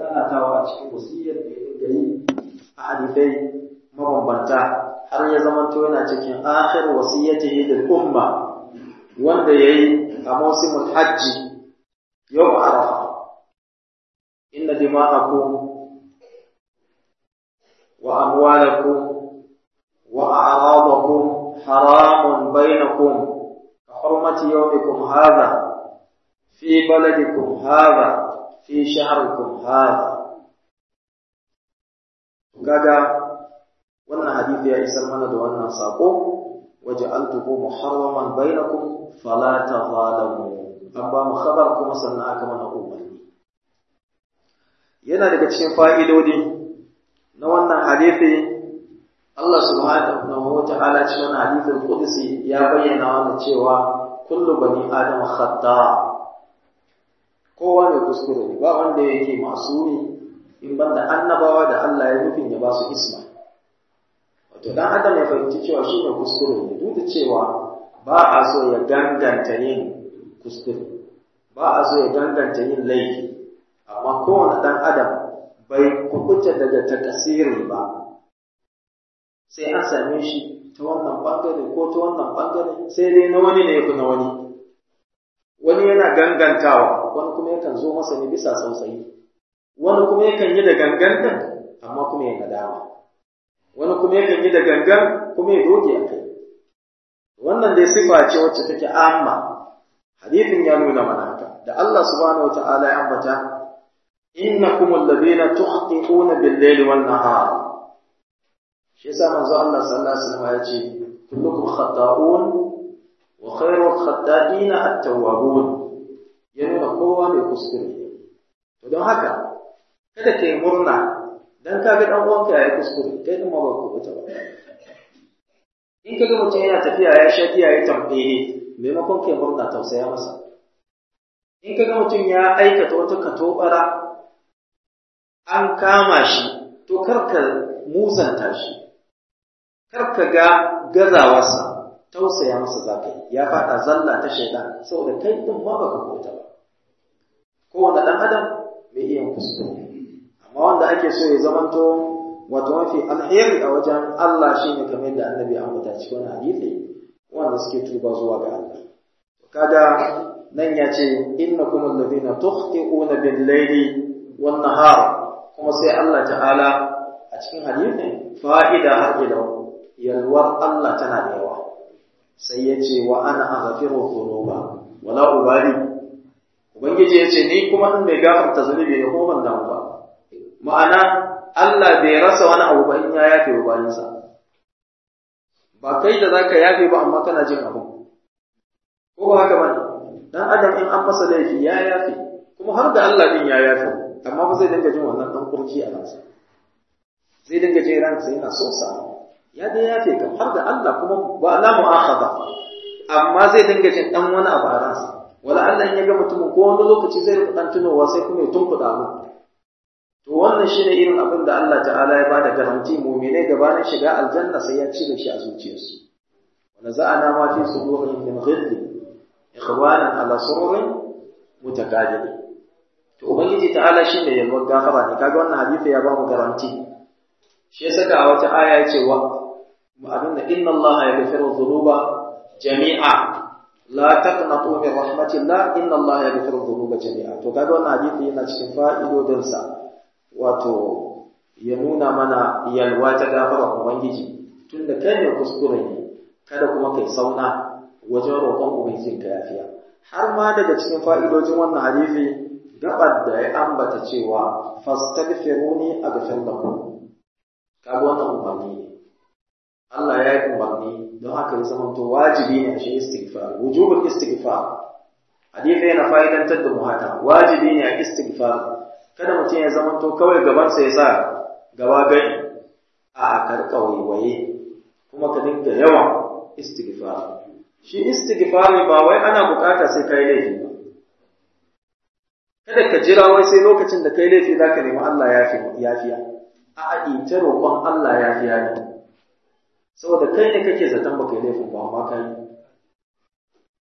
nanatawa a cikin wasiyar da ya dinga yi a hadisai mabambanta har ya zamanto yana cikin akhir wasiyyatihi lil umma wanda yayi a mawsimul hajji yawm arafa inna dima'akum wa amwalakum wa a'radakum haramun bainakum ka hurmati yawmikum hadha fi baladikum hadha fi shahrikum hadha kaga wannan hadisi ya isar mana da wannan sako waja'altuhu muharraman bainakum fala tazalamu an ba mu khabar kuma sannan aka mana umarni yana daga cikin fa'idodi na wannan hadisi Allah subhanahu wa ta'ala cikin wannan hadisin qudsi ya bayyana wannan cewa kullu bani adam khata kowa mai kuskure ne ba wanda yake masumi in banda annabawa da Allah ya nufin ya ba su isma wato dan adam ya fahimci cewa shi ne kuskure ne duk da cewa ba a so ya ganganta yin kuskure ba a so ya ganganta yin laifi amma kowane dan adam bai kubuta daga takasiri ba sai an same shi ta wannan bangare ko ta wannan bangare sai dai na wani ne ya fi na wani wani yana gangantawa wani kuma yakan zo masa ne bisa sausayi wani kuma yakan yi da gangantan amma kuma ya nadama wani kuma yakan yi da gangan kuma ya doge a kai wannan dai sifa ce wacce take amma hadithin ya nuna mana haka da Allah subhanahu wataala ya ambata innakum alladhina tuhqiquna bil-layli wan-nahar shi yasa manzo Allah sallallahu alaihi wasallam ya ce kullukum khata'un wa khairul khata'ina at-tawwabun ya nuna kowa mai kuskure to don haka kada kai murna dan kaga dan uwanka yayi kuskure kai din ma ba ku ba in kaga mutum yana tafiya ya sha giya ya tambaye maimakon kai murna tausaya masa in kaga mutum ya aikata wata katobara an kama shi to karka musanta shi karka ga gazawarsa tausaya masa zaka yi ya fada zalla ta shaitan saboda kai din ma baka kota ba kowane dan adam mai iya kuskure amma wanda ake so ya zamanto wato mafi alheri a wajen Allah shine kamar yadda annabi ya ambata cikin wani hadisi wanda suke tuba zuwa ga Allah kaga nan ya ce innakum alladhina tukhti'una bil-layli wan-nahar kuma sai Allah ta'ala a cikin hadisin fa'ida har ila yalwar Allah tana da yawa sai ya ce wa ana aghfiru dhunuba wala ubali ubangiji ya ce ni kuma in mai gafarta zunubi ne ko ban damu ba ma'ana Allah bai rasa wani abu ba in ya yafe wa bayansa ba kai da zaka yafe ba amma kana jin abu ko ba haka bane dan adam in an masa laifi ya yafe kuma har da Allah din ya yafe amma ba zai dinga jin wannan dan kurji a ransa zai dinga jin ransa yana so sa ya dai yafe kam har da Allah kuma ba la mu'akhadha amma zai dinga jin dan wani abu a ransa wala Allah in ya ga mutumin ko wani lokaci zai rika dan tunowa sai kuma ya tunkuda mu to wannan shine irin abin da Allah ta'ala ya bada garanti mu'minai gabanin shiga aljanna sai ya cire shi a zuciyarsu wa naza'ana ma fi sudurihim min ghilli ikhwanan ala sururin mutakabilin to ubangiji ta'ala shine yalwar gafara ne kaga wannan hadisi ya bamu garanti shi ya saka a wata aya ya ce wa abin da inna allaha yaghfiru dhunuba jami'a la taqnatu min rahmatillah inna allaha yaghfiru dhunuba jami'a to kaga wannan hadisi yana cikin fa'idodin sa wato ya nuna mana yalwa ta gafara ubangiji tunda kai ne kuskure ne kada kuma kai sauna wajen roƙon ubangijin ka yafiya har ma daga cikin fa'idojin wannan hadisi gabar da ya ambata cewa fastaghfiruni aghfir lakum kaga wannan umarni ne Allah ya yi umarni don haka ya zama to wajibi ne a shi istighfar wujubul istighfar hadisi yana fa'idantar da mu haka wajibi ne a istighfar kada mutum ya zama to kawai gaban sa ya sa gaba gani a karka waiwaye kuma ka dinga yawan istighfar shi istighfari ba wai ana bukata sai kai laifi ba kada ka jira wai sai lokacin da kai laifi zaka nemi Allah yafiya a a ita roƙon Allah yafiya ne saboda kai ne kake zaton baka yi laifin ba amma kai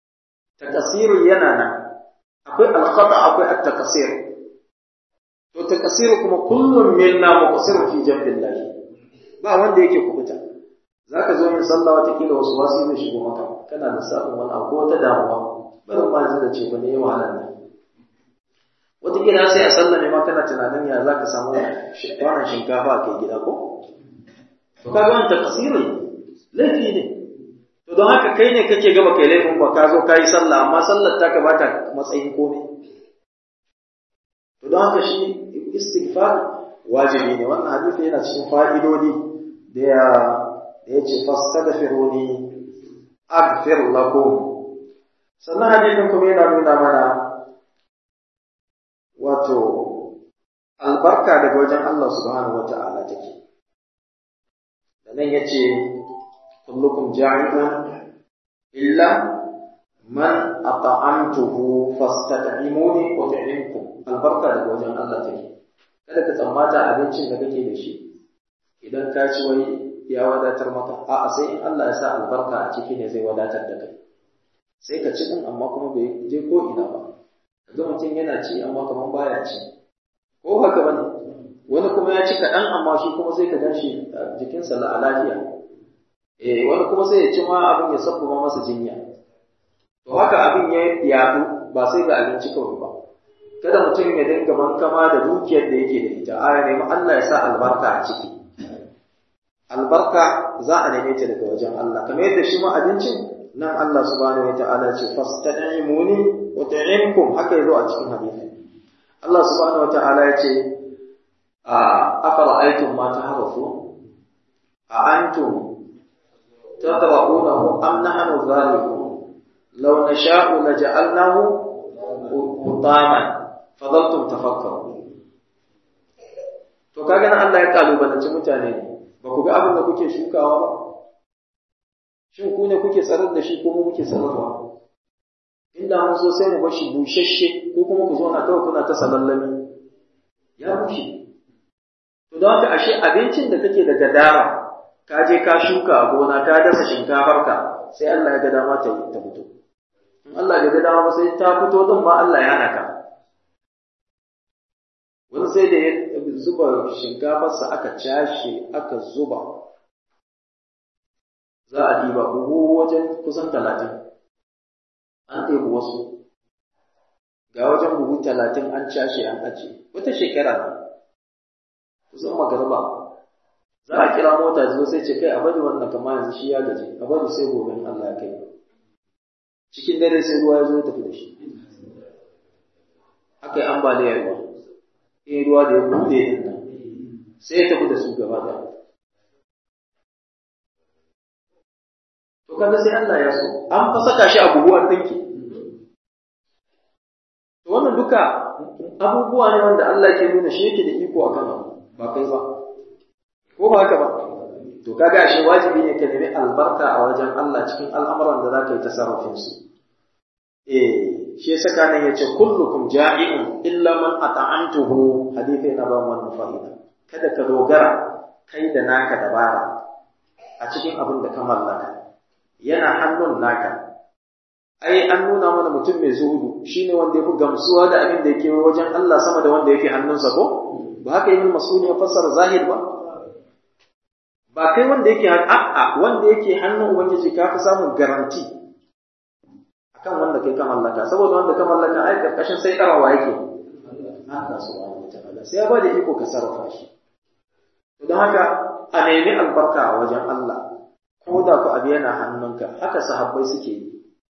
takasiru yana nan akwai alkhata akwai at-takasir to wata kasiru kuma kullum minna muqsiru fi jambillah ba wanda yake kubuta zaka zo yin sallah wata kila wasu wasu zai shigo maka kana da sabon wani abu wata damuwa bari ma zai ce ba ne wahalar nan wata kila sai a sallah ne ma kana tunanin ya zaka samu wannan shinkafa kai gida ko to kaga wannan tafsiri laifi ne to don haka kai ne kake gaba kai laifin ba ka zo ka yi sallah amma sallar ta ka bata matsayin komai to don haka shi istighfar wajibi ne wannan hadisi yana cikin fa'idodi da ya da yace fastaghfiruni aghfir lakum sannan hadisin kuma yana nuna mana wato albarka daga wajen Allah subhanahu wata'ala take da nan yace kullukum ja'iun illa man at'amtuhu fastat'imuni ut'imkum albarka daga wajen Allah take kada ka tsammata abincin da kake da shi idan ka ci wai ya wadatar maka a'a sai in Allah ya sa albarka a ciki ne zai wadatar da kai sai ka ci din amma kuma bai je ko ina ba kaga mutum yana ci amma kaman baya ci ko haka bane wani kuma ya ci kaɗan amma shi kuma sai ka gan shi jikinsa la lafiya eh wani kuma sai ya ci ma abin ya sabbaba masa jinya to haka abin ya yaɗu ba sai ga abinci kawai ba kada mutum ya dinga bankama da dukiyar da yake da ita a ya nemi Allah ya sa albarka a ciki albarka za a neme ta daga wajen Allah kamar yadda shi ma abincin nan Allah subhanahu wa ta'ala ce fastad'imuni wa ta'imkum haka yazo a cikin hadisi Allah subhanahu wa ta'ala ya ce a afara'aytum ma taharrafu a antum tadra'unahu am nahnu zalimun law nasha'u laja'alnahu hutaman fadaltum tafakkaru to kaga nan Allah ya kalubalanci mutane ne ba ku ga abin da kuke shukawa ba shin ku ne kuke tsarar da shi ko mu muke tsararwa inda mun so sai mu bar shi bushashe ko kuma ku zauna kawai kuna ta salallami ya bushe to don haka ashe abincin da kake da gadara ka je ka shuka a gona ka dasa shinkafarka sai Allah ya ga dama ta ta fito in Allah ya ga dama ba sai ta fito din ma Allah ya naka wani sai da ya zuba shinkafarsa aka cashe aka zuba za a diba buhu wajen kusan talatin an ɗebi wasu ga wajen buhu talatin an cashe an ajiye wata shekara ne kusan magarba za a kira mota zuwa sai ce kai a bari wannan kama yanzu shi ya gaji a bari sai gobe in Allah ya kai cikin dare sai ruwa ya zo ya tafi da shi aka yi ambaliyar ruwa in ruwa da ya buɗe din nan sai ya tafi da su gaba da to kaga sai Allah ya so an fa saka shi a buhuwar dinki to wannan duka abubuwa ne wanda Allah ke nuna shi yake da iko akan abu ba kai ba ko ba haka ba to kaga shi wajibi ne ka nemi albarka a wajen Allah cikin al'amuran da zaka yi tasarrufin su eh shi yasa kana yace kullukum ja'i'un illa man ata'antuhu hadisi yana ba wannan fa'ida kada ka dogara kai da naka dabara a cikin abin da ka mallaka yana hannun naka ai an nuna mana mutum mai zuhudu shine wanda yafi gamsuwa da abin da yake wajen Allah sama da wanda yake hannunsa ko ba haka yin masuni ya fassara zahir ba ba kai wanda yake a'a wanda yake hannun ubangiji ka fi samun garanti akan wanda kai ka mallaka saboda wanda ka mallaka ai karkashin sai karawa yake Allah subhanahu wataala sai ya bada iko ka sarrafa shi don haka a nemi albarka a wajen Allah ko da ku abu yana hannunka haka sahabbai suke yi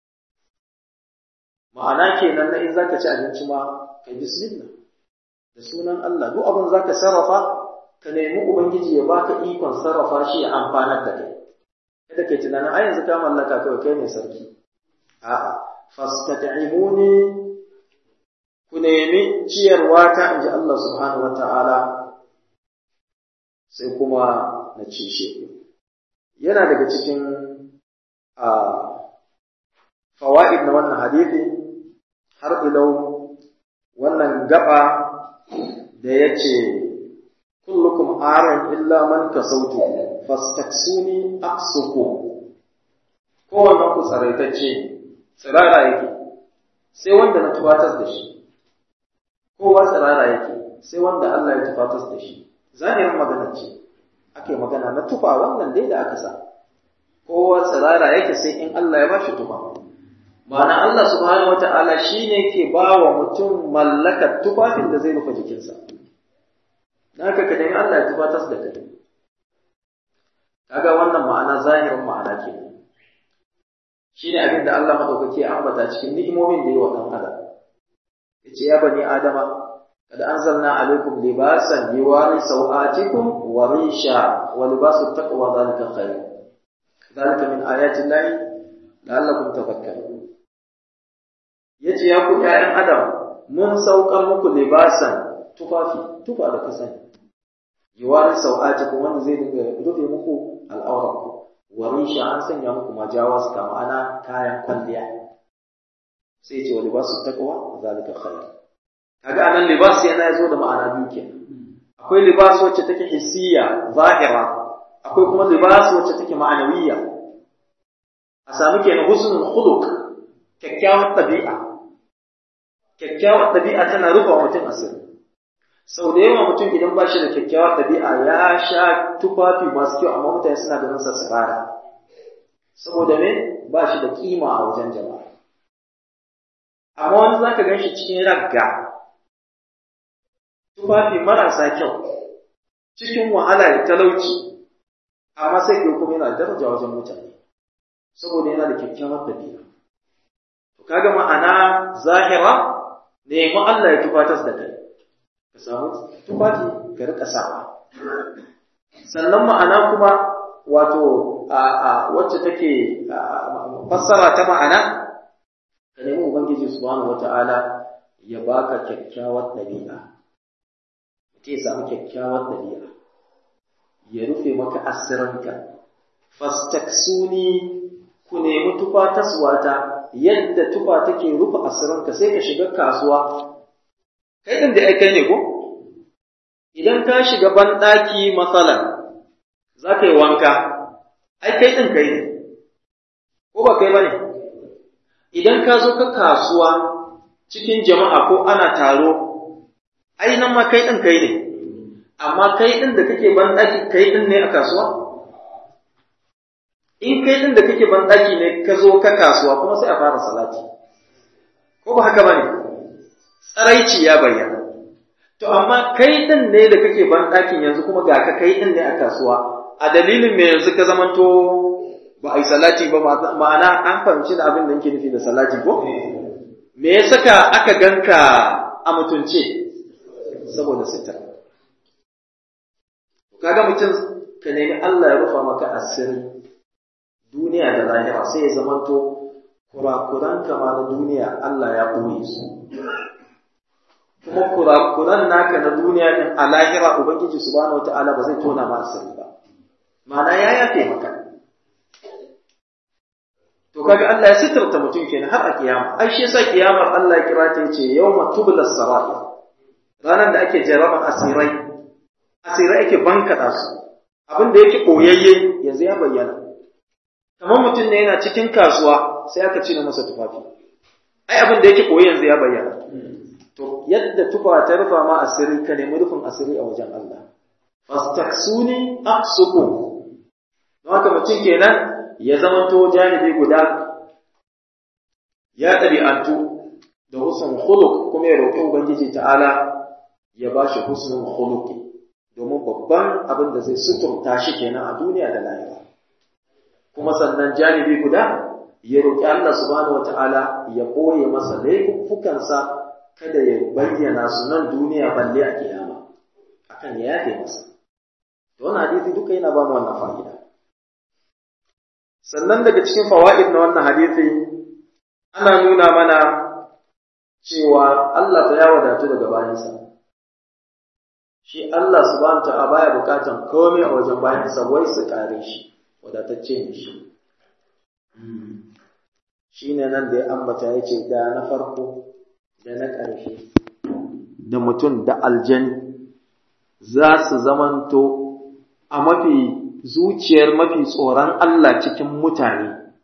ma'ana kenan na in zaka ci abinci ma kai bismillah da sunan Allah duk abin zaka sarrafa ka nemi ubangiji ya baka ikon sarrafa shi ya amfanar da kai kada kai tunanin ai yanzu ka mallaka kawai kai ne sarki a'a fastat'imuni ku nemi ciyarwa ta inji Allah subhanahu wata'ala sai kuma na cishe ku yana daga cikin a fawaid na wannan hadisi har ilau wannan gaba da yace kullukum aran illa man kasautu fastaksuni aksuku kowanne ku tsaraitacce tsirara yake sai wanda na tuwatar da shi kowa tsirara yake sai wanda Allah ya tufatas da shi zahirin magana ce ake magana na tufa wannan dai da aka sa kowa tsirara yake sai in Allah ya bashi tufa ma'ana Allah subhanahu wata'ala shine ke ba wa mutum mallakar tufafin da zai rufe jikinsa dan haka ka nemi Allah ya tufatas da kai kaga wannan ma'ana zahirin ma'ana ke shine abin da Allah madaukake ya ambata cikin ni'imomin da yi wa dan adam yace ya bani adama kad anzalna alaikum libasan yuwari sawatikum wa risha wa libasu taqwa dhalika khair dhalika min ayati llahi la'allakum tafakkarun yace ya ku ƴaƴan adam mun saukar muku libasan tufafi tufa da kasani yuwari sawatikum wanda zai dinga rufe muku al'auranku wa risha an sanya muku majawas ka ma'ana kayan kwalliya sai ce wa libasu taqwa zalika khair kaga anan libas yana yazo da ma'ana biyu kenan akwai libas wacce take hissiya zahira akwai kuma libas wacce take ma'anawiyya a sami kenan husnul khuluq kyakkyawar tabi'a kyakkyawar tabi'a tana rufa mutum asiri sau da yawa mutum idan ba shi da kyakkyawar tabi'a ya sha tufafi masu kyau amma mutane suna ganin sa tsirara saboda me ba shi da kima a wajen jama'a amma wani za ka gan shi cikin ragga tufafi marasa kyau cikin wahala da talauci amma sai ke kuma yana daraja wajen mutane saboda yana da kyakkyawar tabi'a to kaga ma'ana zahira nemi Allah ya tufatas da kai ka samu tufafi ka rika sawa sannan ma'ana kuma wato a wacce take fassara ta ma'ana ka nemi ubangiji subhanahu wata'ala ya baka kyakkyawar ɗabi'a mutum ya samu kyakkyawar ɗabi'a ya rufe maka asirinka fastaksuni ku nemi tufa taswata yadda tufa take rufe asirinka sai ka shiga kasuwa kai din da ai kai ne ko idan ka shiga banɗaki matsalan za ka yi wanka ai kai din kai ne ko ba kai ba ne idan ka zo ka kasuwa cikin jama'a ko ana taro ai nan ma kai din kai ne amma kai din da kake banɗaki kai din ne a kasuwa in kai din da kake banɗaki ne ka zo ka kasuwa kuma sai a fara salati ko ba haka ba ne tsaraici ya bayyana. To, amma kai ɗin ne da kake ban ɗakin yanzu kuma ga ka kai ɗin ne a kasuwa, a dalilin me yanzu ka zamanto ba a yi salati ba ma'ana an fahimci da abin da yake nufi da salati ko? Me ya saka aka ganka a mutunce? Saboda sita. Kaga mutum ka nemi Allah ya rufa maka asiri duniya da lahira sai ya zamanto kurakuran kama na duniya Allah ya ɓoye su. kuma kurakuran naka na duniya din a lahira ubangiji subhanahu wataala ba zai tona ma asiri ba ma'ana ya yafe maka to kaga Allah ya sitarta mutum kenan har a kiyama ai shi yasa kiyamar Allah ya kira ta yace yawma tubla sarair ranar da ake jaraban asirai asirai ake bankada su abin da yake koyayye yanzu ya bayyana kamar mutum ne yana cikin kasuwa sai aka cire masa tufafi ai abin da yake koyi yanzu ya bayyana to yadda tufa ta rufa ma asiri ka nemi rufin asiri a wajen Allah fastaksuni aqsukum don haka mutum kenan ya zamanto janibi guda ya ɗabi'antu da husnul khuluq kuma ya roƙi ubangiji ta'ala ya ba shi husnul khuluq domin babban abin da zai suturta shi kenan a duniya da lahira kuma sannan janibi guda ya roƙi Allah subhanahu wata'ala ya ɓoye masa laifuffukansa kada ya bayyana su nan duniya balle a kiyama akan ya yafe masa to wannan hadisi duka yana ba mu wannan fa'ida sannan daga cikin fawaid na wannan hadisi ana nuna mana cewa Allah ta ya wadatu daga bayansa shi Allah subhanahu ta'ala baya bukatan komai a wajen bayansa wai su kare shi wadatacce ne shi shine nan da ya ambata yace da na farko da na ƙarshe da mutum da aljani za su zamanto a mafi zuciyar mafi tsoron Allah cikin mutane,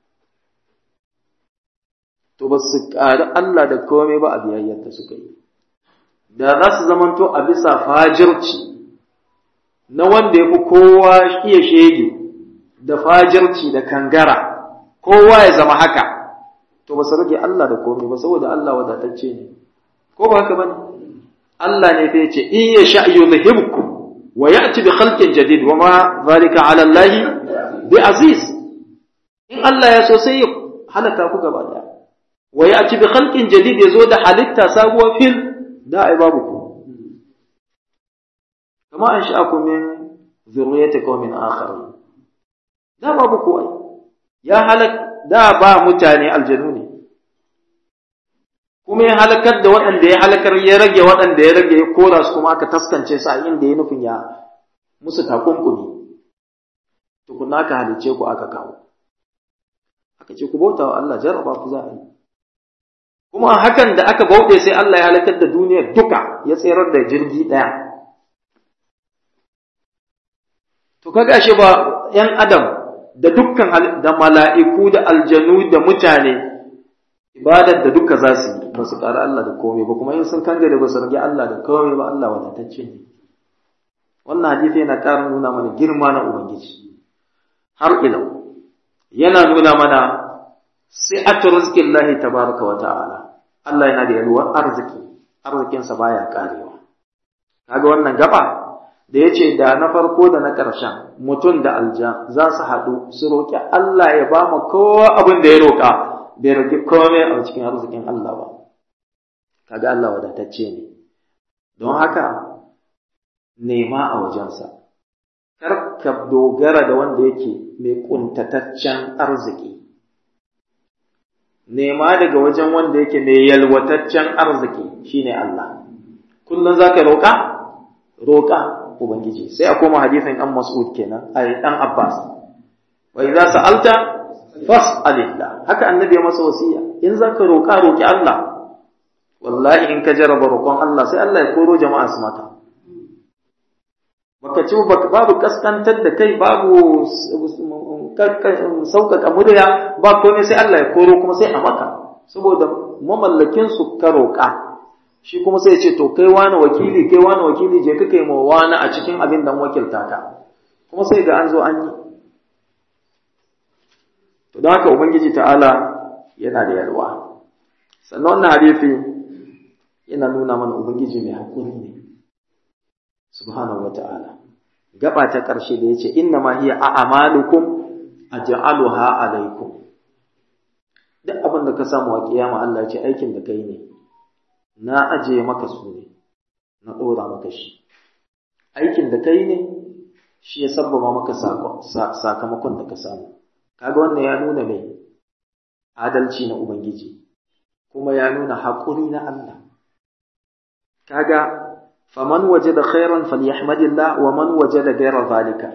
to ba su ƙari Allah da komai ba a biyayyar da suka yi. da za su zamanto a bisa fajirci na wanda ya fi kowa iya shege da fajirci da kangara kowa ya zama haka to ba su rage Allah da komai ba saboda Allah wadatacce ne ko ba haka bane Allah ne fa yace in ya sha yuzhibkum wa ya'ti bi khalqin jadid wa ma zalika 'ala Allah bi aziz in Allah ya so sai ya halaka ku gaba daya wa ya'ti bi khalqin jadid yazo da halitta sabuwar fil da ai babu ku kama an sha'akum min zurriyyati qaumin akharin da babu ku ai ya halak da ba mutane aljanu ne kuma ya halakar da waɗanda ya halakar ya rage waɗanda ya rage ya kora su kuma aka taskance su a inda ya nufin ya musu takunkumi tukunna aka halice ku aka kawo aka ce ku bauta wa Allah jarraba ku za a yi kuma hakan da aka bauɗe sai Allah ya halakar da duniyar duka ya tserar da jirgi ɗaya to kaga shi ba ‘yan adam da dukkan da mala'iku da aljanu da mutane ibadar da duka za su yi ba su ƙara Allah da komai ba kuma in sun kangare ba su rage Allah da komai ba Allah wadatacce ne wannan hadisi yana ƙara nuna mana girma na Ubangiji har ila yana nuna mana si'atu rizqillahi tabaraka wa ta'ala Allah yana da yalwar arziki arzikinsa baya karewa kaga wannan gaba da yace da na farko da na ƙarshen mutum da aljan za su haɗu su roƙi Allah ya ba mu kowa abin da ya roƙa bai rage komai a cikin arzikin Allah ba kaga Allah wadatacce ne don haka nema a wajensa kar ka dogara da wanda yake mai kuntataccen arziki nema daga wajen wanda yake mai yalwataccen arziki shine Allah kullum zaka roƙa roƙa ubangiji sai a koma hadisin an mas'ud kenan ai dan Abbas wa idza sa'alta fas'alillah haka annabi ya masa wasiya in zaka roƙa roƙi Allah wallahi in ka jarraba roƙon Allah sai Allah ya koro jama'a su maka baka ci babu kaskantar da kai babu sauƙaƙa murya ba komai sai Allah ya koro kuma sai a maka saboda mamallakin su ka roƙa shi kuma sai ya ce to kai wani wakili kai wani wakili je ka kai ma wani a cikin abin da wakilta ka kuma sai ga an zo an yi to don haka ubangiji ta'ala yana da yalwa sannan wannan hadisi yana nuna mana ubangiji mai hakuri ne subhanahu wata'ala gaba ta ƙarshe da yace inna ma hiya a'malukum aj'aluha alaykum duk abin da ka samu a kiyama Allah ya ce aikin da kai ne na aje maka su ne na dora maka shi aikin da kai ne shi ya sabbaba maka sakamakon da ka samu kaga wannan ya nuna mai adalci na ubangiji kuma ya nuna haƙuri na Allah kaga faman wajada khairan falyahmadillah wa man wajada ghayra zalika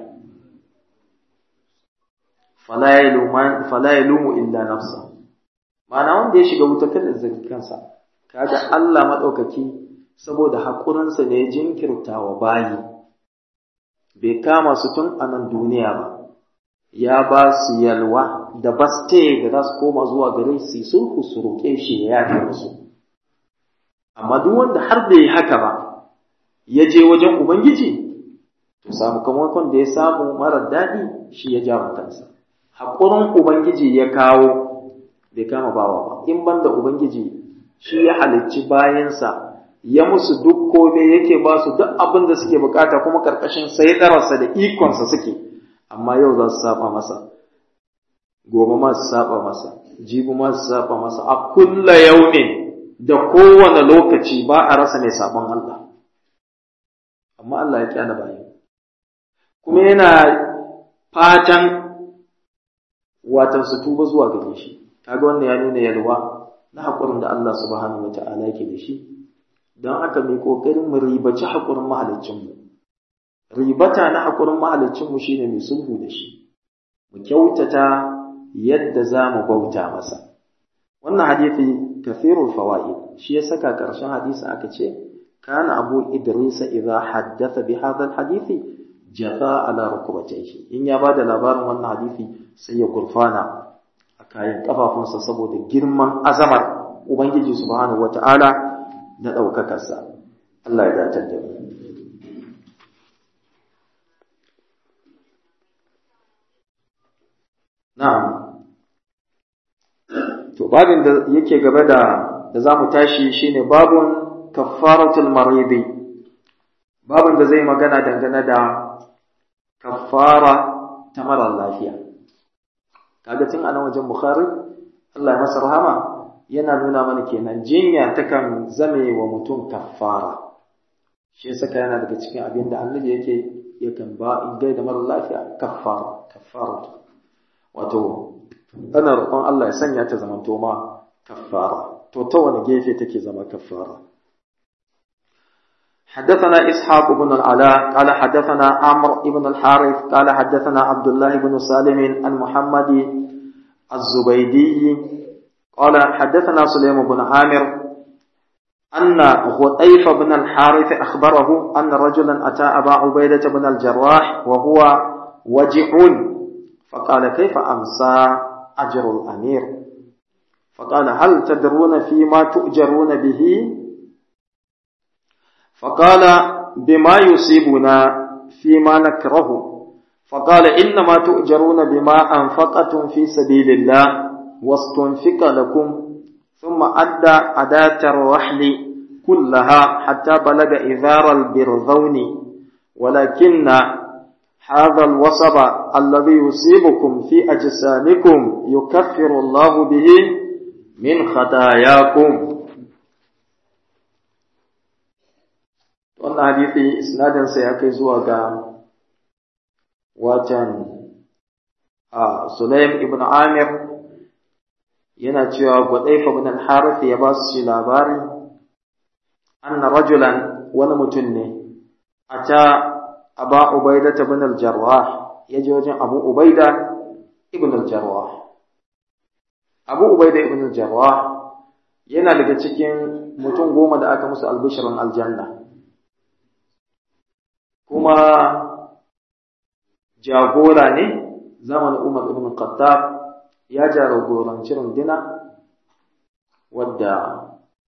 fala yalumu fala yalumu illa nafsa ma'ana wanda ya shiga wuta kada zaki kansa kaga Allah madaukaki saboda haƙurinsa ne ya jinkirta wa bayi bai kama su tun a nan duniya ba ya ba su yalwa da baste da za su koma zuwa gare su sulhu su roƙe shi ya yafe musu amma duk wanda har da yi haka ba ya je wajen ubangiji to sakamakon da ya samu marar daɗi shi ya ja kansa haƙurin ubangiji ya kawo bai kama bawa ba in banda ubangiji shi ya halicci bayansa ya musu duk kome yake ba su duk abin da suke bukata kuma karkashin saidararsa da ikonsa suke amma yau za su saba masa gobe ma su saba masa jibi ma su saba masa a kulla yaumin da kowane lokaci ba a rasa mai sabon Allah amma Allah ya kyana bayan kuma yana fatan watan su tuba zuwa gare shi kaga wannan ya nuna yalwa na haƙurin da Allah subhanahu wata'ala yake da shi don haka mai ƙoƙarin mu ribaci haƙurin mahaliccinmu ribata na haƙurin mahaliccinmu shine mai sulhu da shi mu kyautata yadda za mu bauta masa wannan hadisi kafirul fawaid shi ya saka ƙarshen hadisi aka ce kana abu idris idza haddatha bi hadha hadisi jaza ala rukbatayhi in ya bada labarin wannan hadisi sai ya gurfana a kayan kafafunsa saboda girman azamar ubangiji subhanahu wataala na ɗaukakarsa Allah ya dace da mu na'am to babin da yake gaba da da zamu tashi shine babun kaffaratul maridi babin da zai magana dangane da kaffara ta mara lafiya kaga tun anan wajen bukhari Allah ya masa rahama yana nuna mana kenan jinya takan zame wa mutum kaffara shi yasa yana daga cikin abin da annabi yake yakan ba in gaida mara lafiya kaffara kaffara wato ana roƙon Allah ya sanya ta zamanto ma kaffara to ta wani gefe take zama kaffara حدثنا إسحاق بن العلاء قال حدثنا عمرو بن الحارث قال حدثنا عبد الله بن سالم عن محمد الزبيدي قال حدثنا سليم بن عامر أن غطيف بن الحارث أخبره أن رجلا أتى أبا عبيدة بن الجراح وهو وجع فقال كيف أمسى أجر الأمير فقال هل تدرون فيما تؤجرون به فقال بما يصيبنا فيما نكره فقال إنما تؤجرون بما أنفقتم في سبيل الله واستنفق لكم ثم أدى أداة الرحل كلها حتى بلغ إذار البرذون ولكن هذا الوصب الذي يصيبكم في أجسامكم يكفر الله به من خطاياكم wannan hadisi isnadinsa ya kai zuwa ga watan a Sulaim ibn Amir yana cewa Gudaifa ibn al-Harith ya ba su shi labari anna rajulan wani mutum ne ata Aba Ubaida ibn al-Jarrah ya je wajen Abu Ubaida ibn al-Jarrah Abu Ubaida ibn al-Jarrah yana daga cikin mutum goma da aka musu albishirin aljanna kuma jagora ne zamanin Umar ibn Khattab ya jagoranci rundina wadda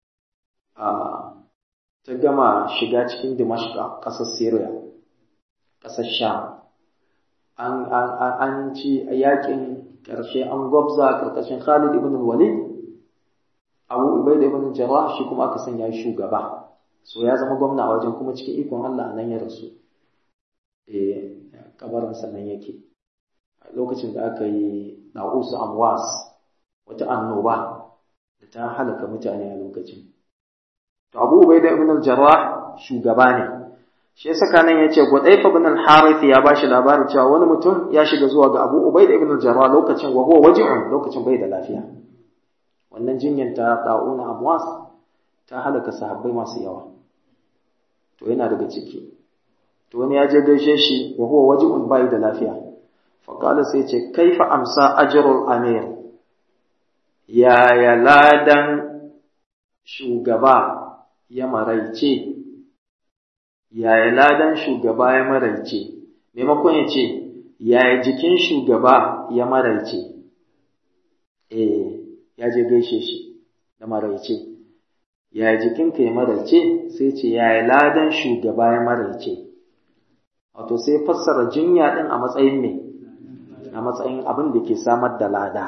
ta gama shiga cikin Dimashqa ƙasar Syria ƙasar Sham an an ci a yakin ƙarshe an gwabza ƙarƙashin Khalid ibn Walid Abu Ubaid ibn Jarrah shi kuma aka sanya shugaba so ya zama gwamna a wajen kuma cikin ikon Allah nan ya rasu eh kabarin nan yake lokacin da aka yi na'usu amwas wata annoba da ta halaka mutane a lokacin to Abu Ubaida ibn al-Jarrah shugaba ne shi yasa kanan yace Gudayfa ibn al-Harith ya bashi labarin cewa wani mutum ya shiga zuwa ga Abu Ubaida ibn al-Jarrah lokacin wa huwa waji'un lokacin bai da lafiya wannan jinyar ta da'una amwas ta halaka sahabbai masu yawa to yana daga ciki to wani ya je gaishe shi wa huwa waji'un bai da lafiya faƙala sai ce kaifa amsa ajrul amir yaya ladan shugaba ya maraice yaya ladan shugaba ya maraice maimakon ya ce yaya jikin shugaba ya maraice eh ya je gaishe shi da maraice yaya jikinka ya maraice sai ce yaya ladan shugaba ya maraice wato sai fassara jinya din a matsayin me a matsayin abin da ke samar da lada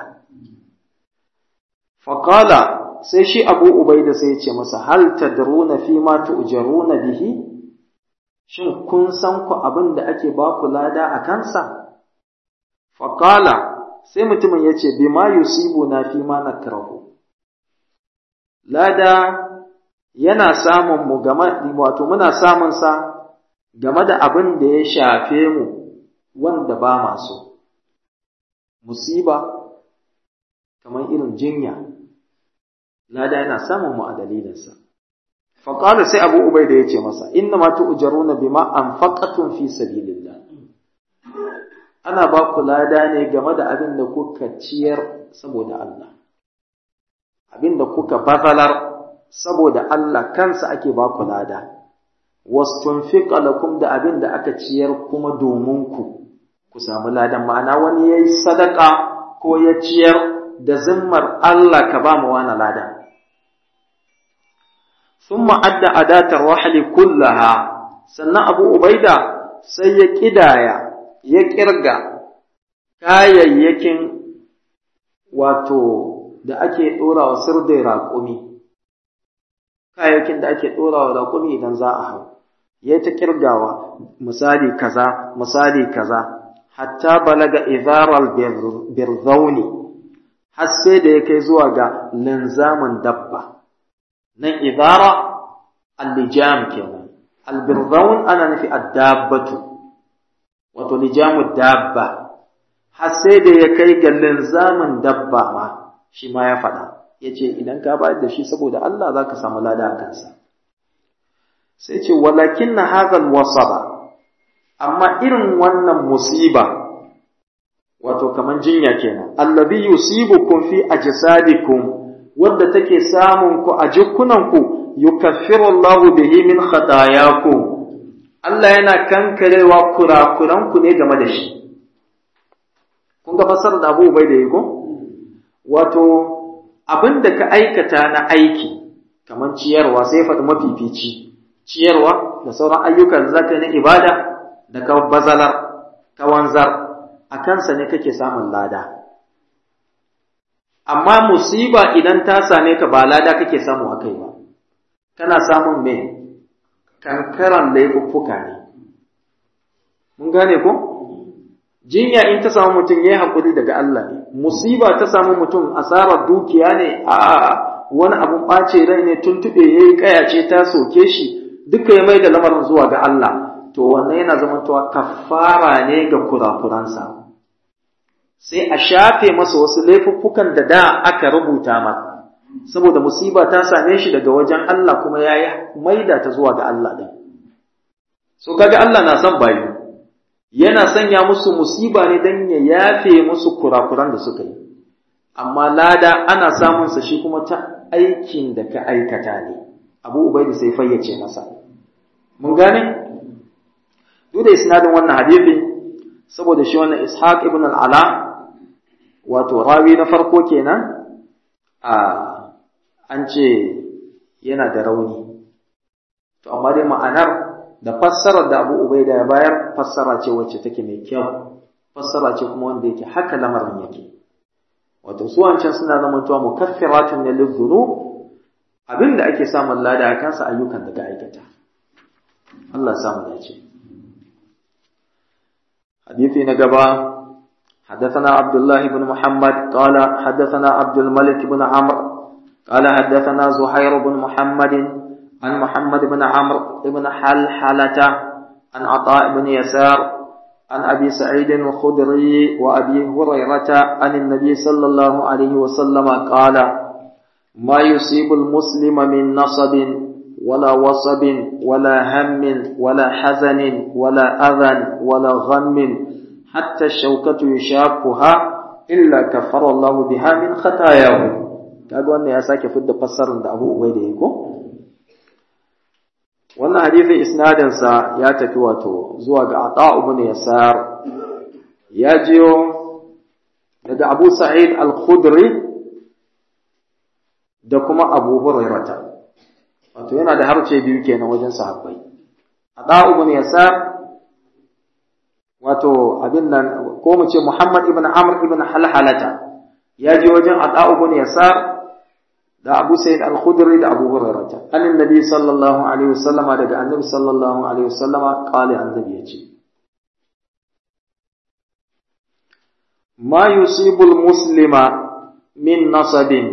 faqala sai shi Abu Ubaida sai ya ce masa hal tadruna fi ma tu'jaruna bihi shin kun san ku abin da ake ba ku lada a kansa faqala sai mutumin ya ce bima yusibuna fi ma nakrahu lada yana samun mu game wato muna samun sa game da abin da ya shafe mu wanda ba masu musiba kamar irin jinya lada yana samun mu a dalilinsa faƙala sai abu ubai da ya ce masa inna ma tu'jaruna bima anfaqatum fi sabilillah ana ba ku lada ne game da abin da kuka ciyar saboda Allah abin da kuka bazalar saboda Allah kansa ake ba ku lada wastunfiqa lakum da abin da aka ciyar kuma domin ku ku samu ladan ma'ana wani yayi sadaka ko ya ciyar da zimmar Allah ka ba mu wani ladan thumma adda adatar rahli kullaha sannan abu ubaida sai ya kidaya ya kirga kayayyakin wato da ake dora wa sirdai raƙumi kayayyakin da ake dora wa raƙumi idan za a hau ya ta kirgawa misali kaza misali kaza hatta balaga izaral birzauni har sai da ya kai zuwa ga linzamin dabba nan izara allijam kenan albirzaun ana nufi addabbatu wato lijamu dabba har sai da ya kai ga linzamin dabba ma shi ma ya faɗa ya ce idan ka bayar da shi saboda Allah za ka samu lada a kansa sai ce walakin na hazal wasaba amma irin wannan musiba wato kaman jinya kenan allazi yusibukum fi ajsadikum wadda take samun ku a jikunanku yukaffiru Allahu bihi min khatayakum Allah yana kankarewa kurakuranku ne game da shi kun ga fasar da Abu Ubaida yiko wato abinda ka aikata na aiki kaman ciyarwa sai faɗi mafifici ciyarwa da sauran ayyukan zaka na ibada da ka bazalar ka wanzar a kansa ne kake samun lada amma musiba idan ta same ka ba lada kake samu a kai ba kana samun me kankaran laifuffuka ne mun gane ko jinya in ta samu mutum ya yi haƙuri daga Allah ne musiba ta samu mutum asarar dukiya ne a wani abun ɓace rai ne tuntuɓe ya yi ƙayace ta soke shi duka ya mai da lamarin zuwa ga Allah to wannan yana zamantowa kafara ne ga kurakuransa sai a shafe masa wasu laifuffukan da da aka rubuta ma saboda musiba ta same shi daga wajen Allah kuma ya yi maida ta zuwa ga Allah ɗin so kaga Allah na son bayi yana sanya musu musiba ne don ya yafe musu kurakuran da suka yi amma lada ana samunsa shi kuma ta aikin da ka aikata ne abu ubaidu sai fayyace masa mun gane duk da isnadin wannan hadisi saboda shi wannan ishaq ibn al-ala wato rawi na farko kenan a an ce yana da rauni to amma dai ma'anar da fassarar da Abu Ubaida ya bayar fassara ce wacce take mai kyau fassara ce kuma wanda yake haka lamarin yake wato su wancan suna zamantowa mukaffiratun ne lidhunub abinda ake samun lada a kansa ayyukan da ka aikata Allah ya samu dace حديثي نقبا حدثنا عبد الله بن محمد قال حدثنا عبد الملك بن عمرو قال حدثنا زهير بن محمد عن محمد بن عمرو بن حلحلة عن عطاء بن يسار عن أبي سعيد الخدري وأبي هريرة عن النبي صلى الله عليه وسلم قال ما يصيب المسلم من نصب ولا وصب ولا هم ولا حزن ولا أذى ولا غم حتى الشوكة يشاكها إلا كفر الله بها من خطاياه kaga wannan ya sake fidda fassarar da Abu Ubaida yake ko wannan hadisi isnadin sa ya tafi wato zuwa ga Ata ibn Yasar ya jiyo daga Abu Sa'id al-Khudri da kuma Abu Hurairah wato yana da harce biyu kenan wajen sahabbai Ata ibn Yasar wato abin nan ko mu ce Muhammad ibn Amr ibn Halhalata ya je wajen Ata ibn Yasar da Abu Sa'id al-Khudri da Abu Hurairah annin Nabi sallallahu alaihi wasallama daga Annabi sallallahu alaihi wasallama qali annabi yace ma yusibul muslima min nasabin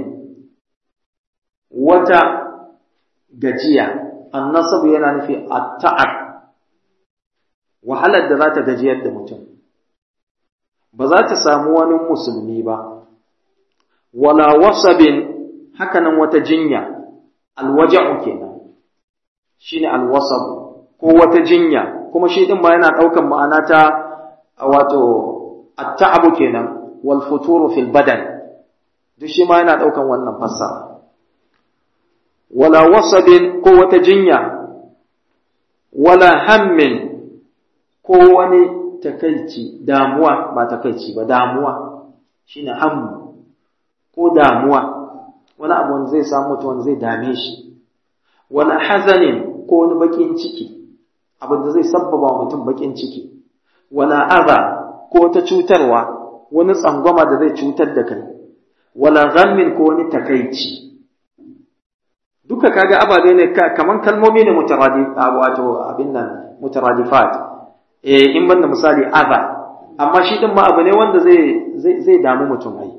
wata gajiya annasab yana nufi at-ta'ab wahalar da za ta gajiyar da mutum ba za ta samu wani musulmi ba wala wasabin hakanan wata jinya alwaja'u kenan shine alwasab ko wata jinya kuma shi din ma yana daukan ma'ana ta wato at-ta'abu kenan wal futuru fil badan duk shi ma yana daukan wannan fassara wala wasabin ko wata jinya wala hammin ko wani takaici damuwa ba takaici ba damuwa shine hammu ko damuwa wani abu wanda zai samu mutum wanda zai dame shi wala hazanin ko wani bakin ciki abin da zai sabbaba mutum bakin ciki wala adha ko ta cutarwa wani tsangwama da zai cutar da kai wala ghammin ko wani takaici duka kaga ababe ne kaman kalmomi ne mutaradif wato abin nan mutaradifat eh in banda misali adha amma shi din ma abu ne wanda zai zai zai damu mutum ai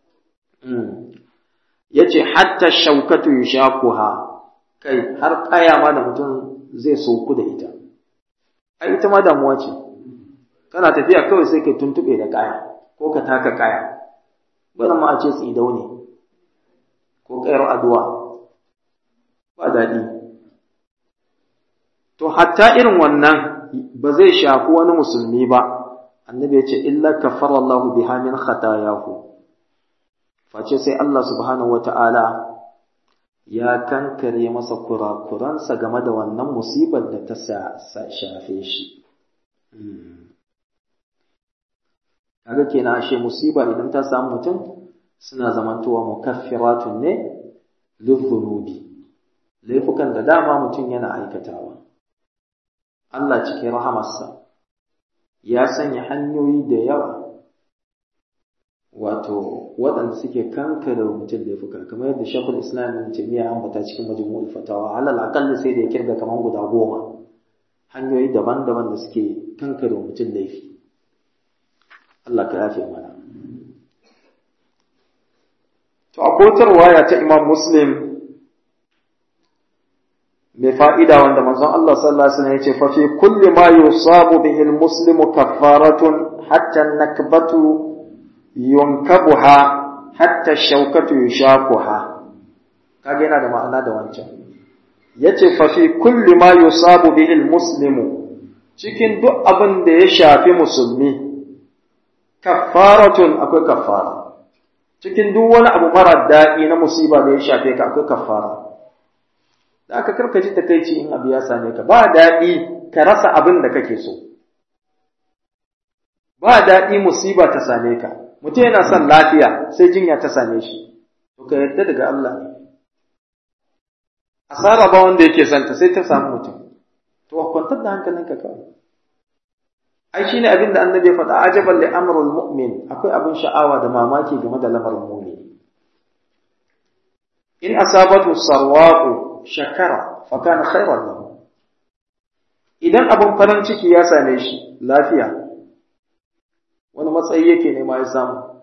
yace hatta shaukatu yushaquha kai har kaya ma da mutum zai soku da ita ai ita ma damuwa ce kana tafiya kawai sai ka tuntube da kaya ko ka taka kaya bana ma a ce tsidau ne ko kayar addu'a ba daɗi to hatta irin wannan ba zai shafi wani musulmi ba annabi ya ce illa kafara Allah biha min khatayahu face sai Allah subhanahu wata'ala ya kankare masa kurakuransa game da wannan musibar da ta shafe shi kaga kenan ashe musiba idan ta samu mutum suna zamantowa mukaffiratun ne lidhunubi laifukan da dama mutum yana aikatawa Allah cikin rahamarsa ya sanya hanyoyi da yawa wato waɗanda suke kankare mutum laifuka kamar yadda shakul islam ibn taymiya ambata cikin majmu'ul fatawa alal aqalli sai da ya kirga kamar guda goma hanyoyi daban-daban da suke kankare mutum laifi Allah ka yafe mana to akotar waya ta imam muslim mai fa'ida wanda manzon Allah sallallahu Alaihi wasallam ya ce, Fafi kulli ma yusabu bihi muslimu kaffaratun hatta nakbatu yunkabuha hatta shaukatu yushakuha. Kage yana da ma'ana da wancan. Ya ce, Fafi kulli ma yusabu bihi muslimu cikin duk abin da ya shafi musulmi, kaffaratun akwai kaffara. Cikin duk wani abu mara daɗi na musiba da ya shafe ka akwai kaffara. da aka karka ji takaici in abu ya same ka ba daɗi ka rasa abin da kake so ba daɗi musiba ta same ka mutum yana son lafiya sai jinya ta same shi to ka yarda daga Allah ne asara ba wanda yake son ta sai ta samu mutum to kwantar da hankalinka kawai ai shine abin da annabi ya faɗa ajaban li amrul mu'min akwai abin sha'awa da mamaki game da lamarin mu'min in asabatu sarwaqu shakara fakana khairan lahu idan abin farin ciki ya same shi lafiya wani matsayi yake nema ya samu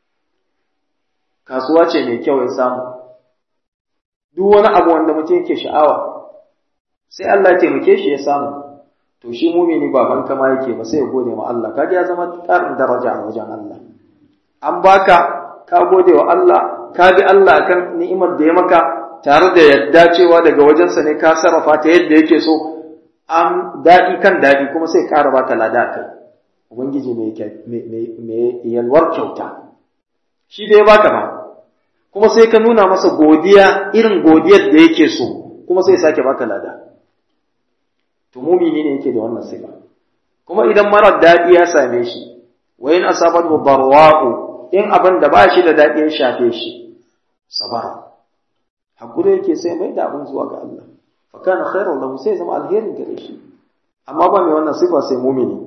kasuwa ce mai kyau ya samu duk wani abu wanda mutum yake sha'awa sai Allah ya taimake shi ya samu to shi mumini ba ban kama yake ba sai ya gode ma Allah kaga ya zama ƙarin daraja a wajen Allah an baka ka gode wa Allah ka bi Allah kan ni'imar da ya maka tare da yadda cewa daga wajensa ne ka sarrafa ta yadda yake so an daɗi kan daɗi kuma sai ƙara baka lada kai ubangiji mai yalwar kyauta shi da ya baka ba kuma sai ka nuna masa godiya irin godiyar da yake so kuma sai sake baka lada to mumini ne yake da wannan sifa kuma idan marar daɗi ya same shi wa in asabatu darwa'u in abin da ba shi da daɗi ya shafe shi sabara hakuri yake sai mai da abin zuwa ga Allah fa kana khairan lahu sai zama alherin gare shi amma ba mai wannan sifa sai mumini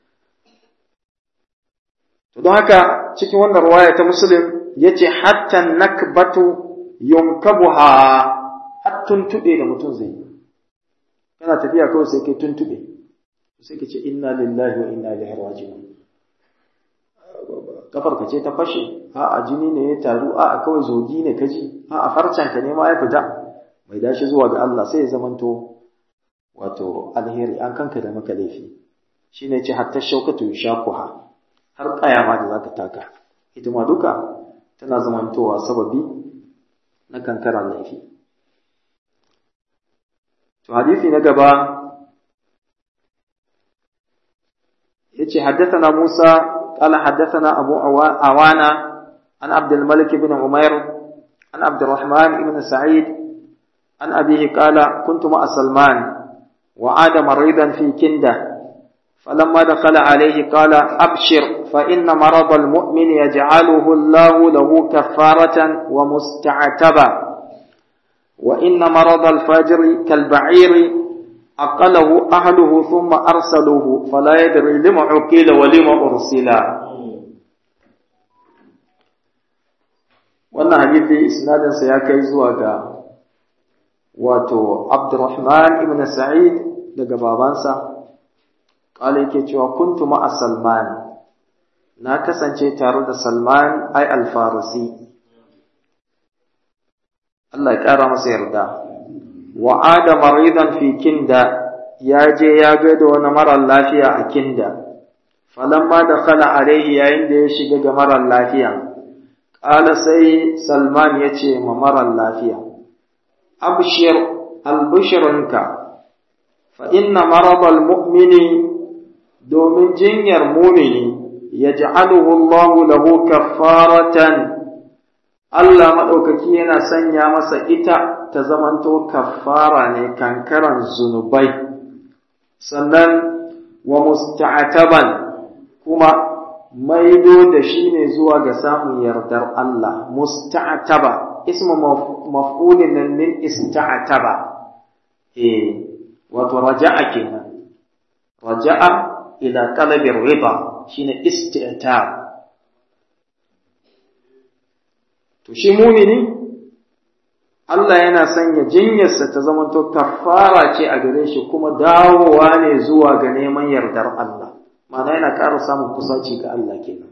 to don haka cikin wannan riwaya ta muslim yace hatta nakbatu yunkabuha har tuntube da mutum zai yi kana tafiya kawai sai kai tuntube sai ka ce inna lillahi wa inna ilaihi raji'un kafar ka ce ta fashe a a jini ne ya taru a a kawai zogi ne kaji a a farcen ka ne ma ya fita mai dashi zuwa ga Allah sai ya zamanto wato alheri an kanka da maka laifi shine ce hatta shaukatu shakuha har kaya ma da zaka taka ita ma duka tana zamantowa sababi na kankara laifi to hadisi na gaba yace haddathana Musa qala haddathana Abu Awana an Abd al-Malik ibn Umair an Abd الرحمن ibn Sa'id an abihi qala kuntu ma'a Salman wa ada maridan fi kinda فلما دخل عليه قال أبشر فإن مرض المؤمن يجعله الله له كفارة ومستعتبا wa inna maradal fajiri kal ba'iri aqalahu ahluhu thumma arsaluhu fala yadri lima uqila wa lima ursila wannan hadisi isnadin sa ya kai zuwa ga wato Abdurrahman ibn Sa'id daga babansa kala yake cewa kuntu ma'a Salman na kasance tare da Salman ai al-Farisi Allah ya kara masa yarda wa ada maridan fi kinda ya je ya ga da wani marar lafiya a kinda falamma da khala alaihi yayin da ya shiga ga marar lafiya qala sai Salman ya ce ma marar lafiya abshir albushirinka fa inna maradal mu'mini domin jinyar mumini ya ja'aluhu Allahu lahu kaffaratan Allah maɗaukaki yana sanya masa ita ta zamanto kaffara ne kankaran zunubai sannan wa musta'ataban kuma maido da shi ne zuwa ga samun yardar Allah musta'ataba ismu maf'ulin nan min ista'ataba eh wato raja'a kenan raja'a ila talabi rida shine isti'tab to shi mumini Allah yana sanya jinyarsa ta zamanto kafara ce a gare shi kuma dawowa ne zuwa ga neman yardar Allah ma'ana yana ƙara samun kusaci ga Allah kenan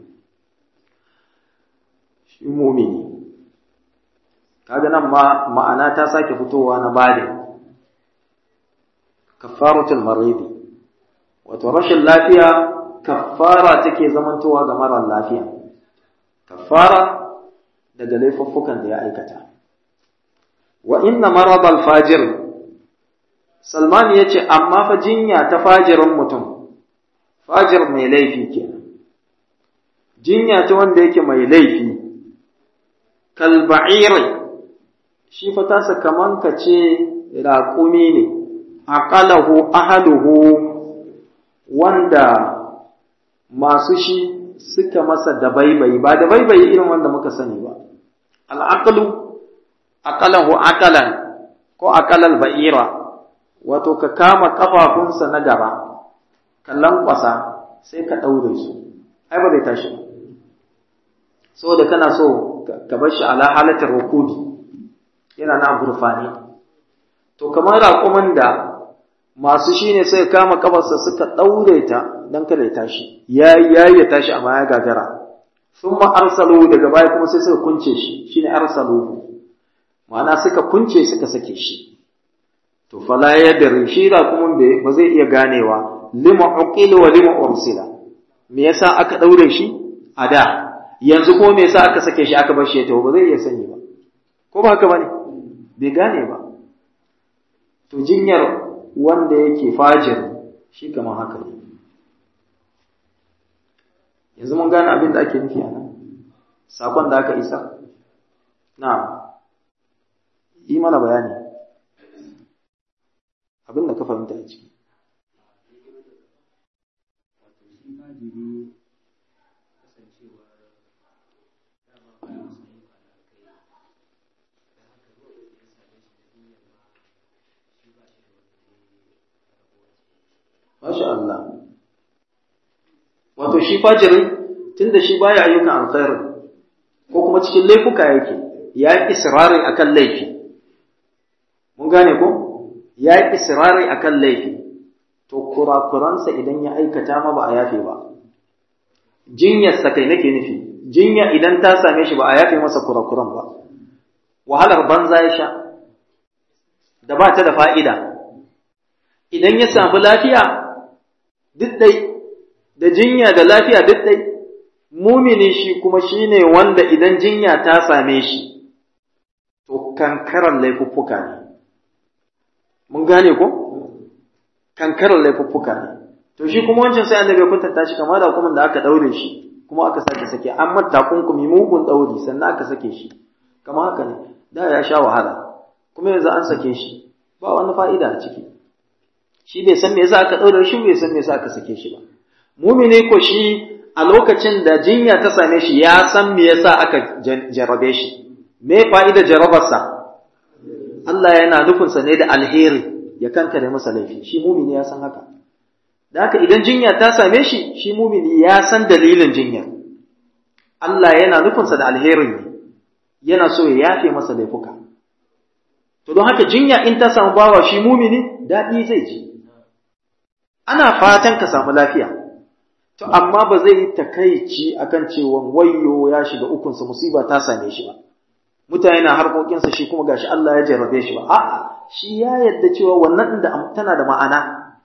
shi mumini kaga nan ma ma'ana ta sake fitowa na bada kafaratul maridi wato rashin lafiya kafara take zamantowa ga mara lafiya kafara daga laifuffukan da ya aikata wa inna maradal fajir salman yace amma fa jinya ta fajirin mutum fajir mai laifi kenan jinya ta wanda yake mai laifi kal ba'iri shi fa tasa kaman ka ce raƙumi ne aqalahu ahaluhu wanda masu shi suka masa dabaibayi ba dabaibayi irin wanda muka sani ba al'aqlu aqalahu aqalan ko aqalal ba'ira wato ka kama kafafunsa na gaba ka lankwasa sai ka daure su ai ba zai tashi ba saboda kana so ka bar shi ala halatar rukudi yana na gurfani to kamar raƙumin da masu shi ne sai kama kafarsa suka ɗaure ta don kada ya tashi ya yi ya tashi amma ya gagara sun ma arsalu daga baya kuma sai suka kunce shi shi ne arsalu ma'ana suka kunce suka sake shi to fala ya dare shi da kuma ba zai iya ganewa lima uqila wa lima ursila me yasa aka ɗaure shi a da yanzu ko me yasa aka sake shi aka bar shi ya tawo ba zai iya sani ba ko ba haka bane bai gane ba to jinyar wanda yake fajir shi kamar haka ne yanzu mun gane abin da ake nufi a nan sakon da aka isa na yi mana bayani abin da ka fahimta a ciki Masha Allah. Wato shi fajirin tunda shi baya ayyukan alkhairi ko kuma cikin laifuka yake ya yi israri akan laifi. Mun gane ko? Ya yi israri akan laifi. To kurakuransa idan ya aikata ma ba a yafe ba. Jinyarsa kai nake nufi. Jinya idan ta same shi ba a yafe masa kurakuran ba. Wahalar banza ya sha. Da ba ta da fa'ida. Idan ya samu lafiya, duk ɗai da jinya da lafiya duk ɗai mumini shi kuma shi ne wanda idan jinya ta same shi to kankarar laifuffuka ne mun gane ko kankarar laifuffuka ne to shi kuma wancan sai annabi ya kwatanta shi kamar da kuma da aka daure shi kuma aka sake sake an mata kunkumi mugun dauri sannan aka sake shi kamar haka ne da ya sha wahala kuma yanzu an sake shi ba wani fa'ida a ciki shi bai san me yasa aka daure shi bai san me yasa aka sake shi ba mumini ko shi a lokacin da jinya ta same shi ya san me yasa aka jarrabe shi me fa'ida jarrabarsa Allah yana nufinsa ne da alheri ya kankare masa laifi shi mumini ya san haka da haka idan jinya ta same shi shi mumini ya san dalilin jinyar Allah yana nufinsa da alherin ne yana so ya yafe masa laifuka to don haka jinya in ta samu bawa shi mumini daɗi zai ji ana fatan ka samu lafiya to amma ba zai yi takaici akan cewa wayyo ya shiga ukunsa musiba ta same shi ba mutane na harkokinsa shi kuma gashi Allah ya jarrabe shi ba a'a shi ya yadda cewa wannan inda tana da ma'ana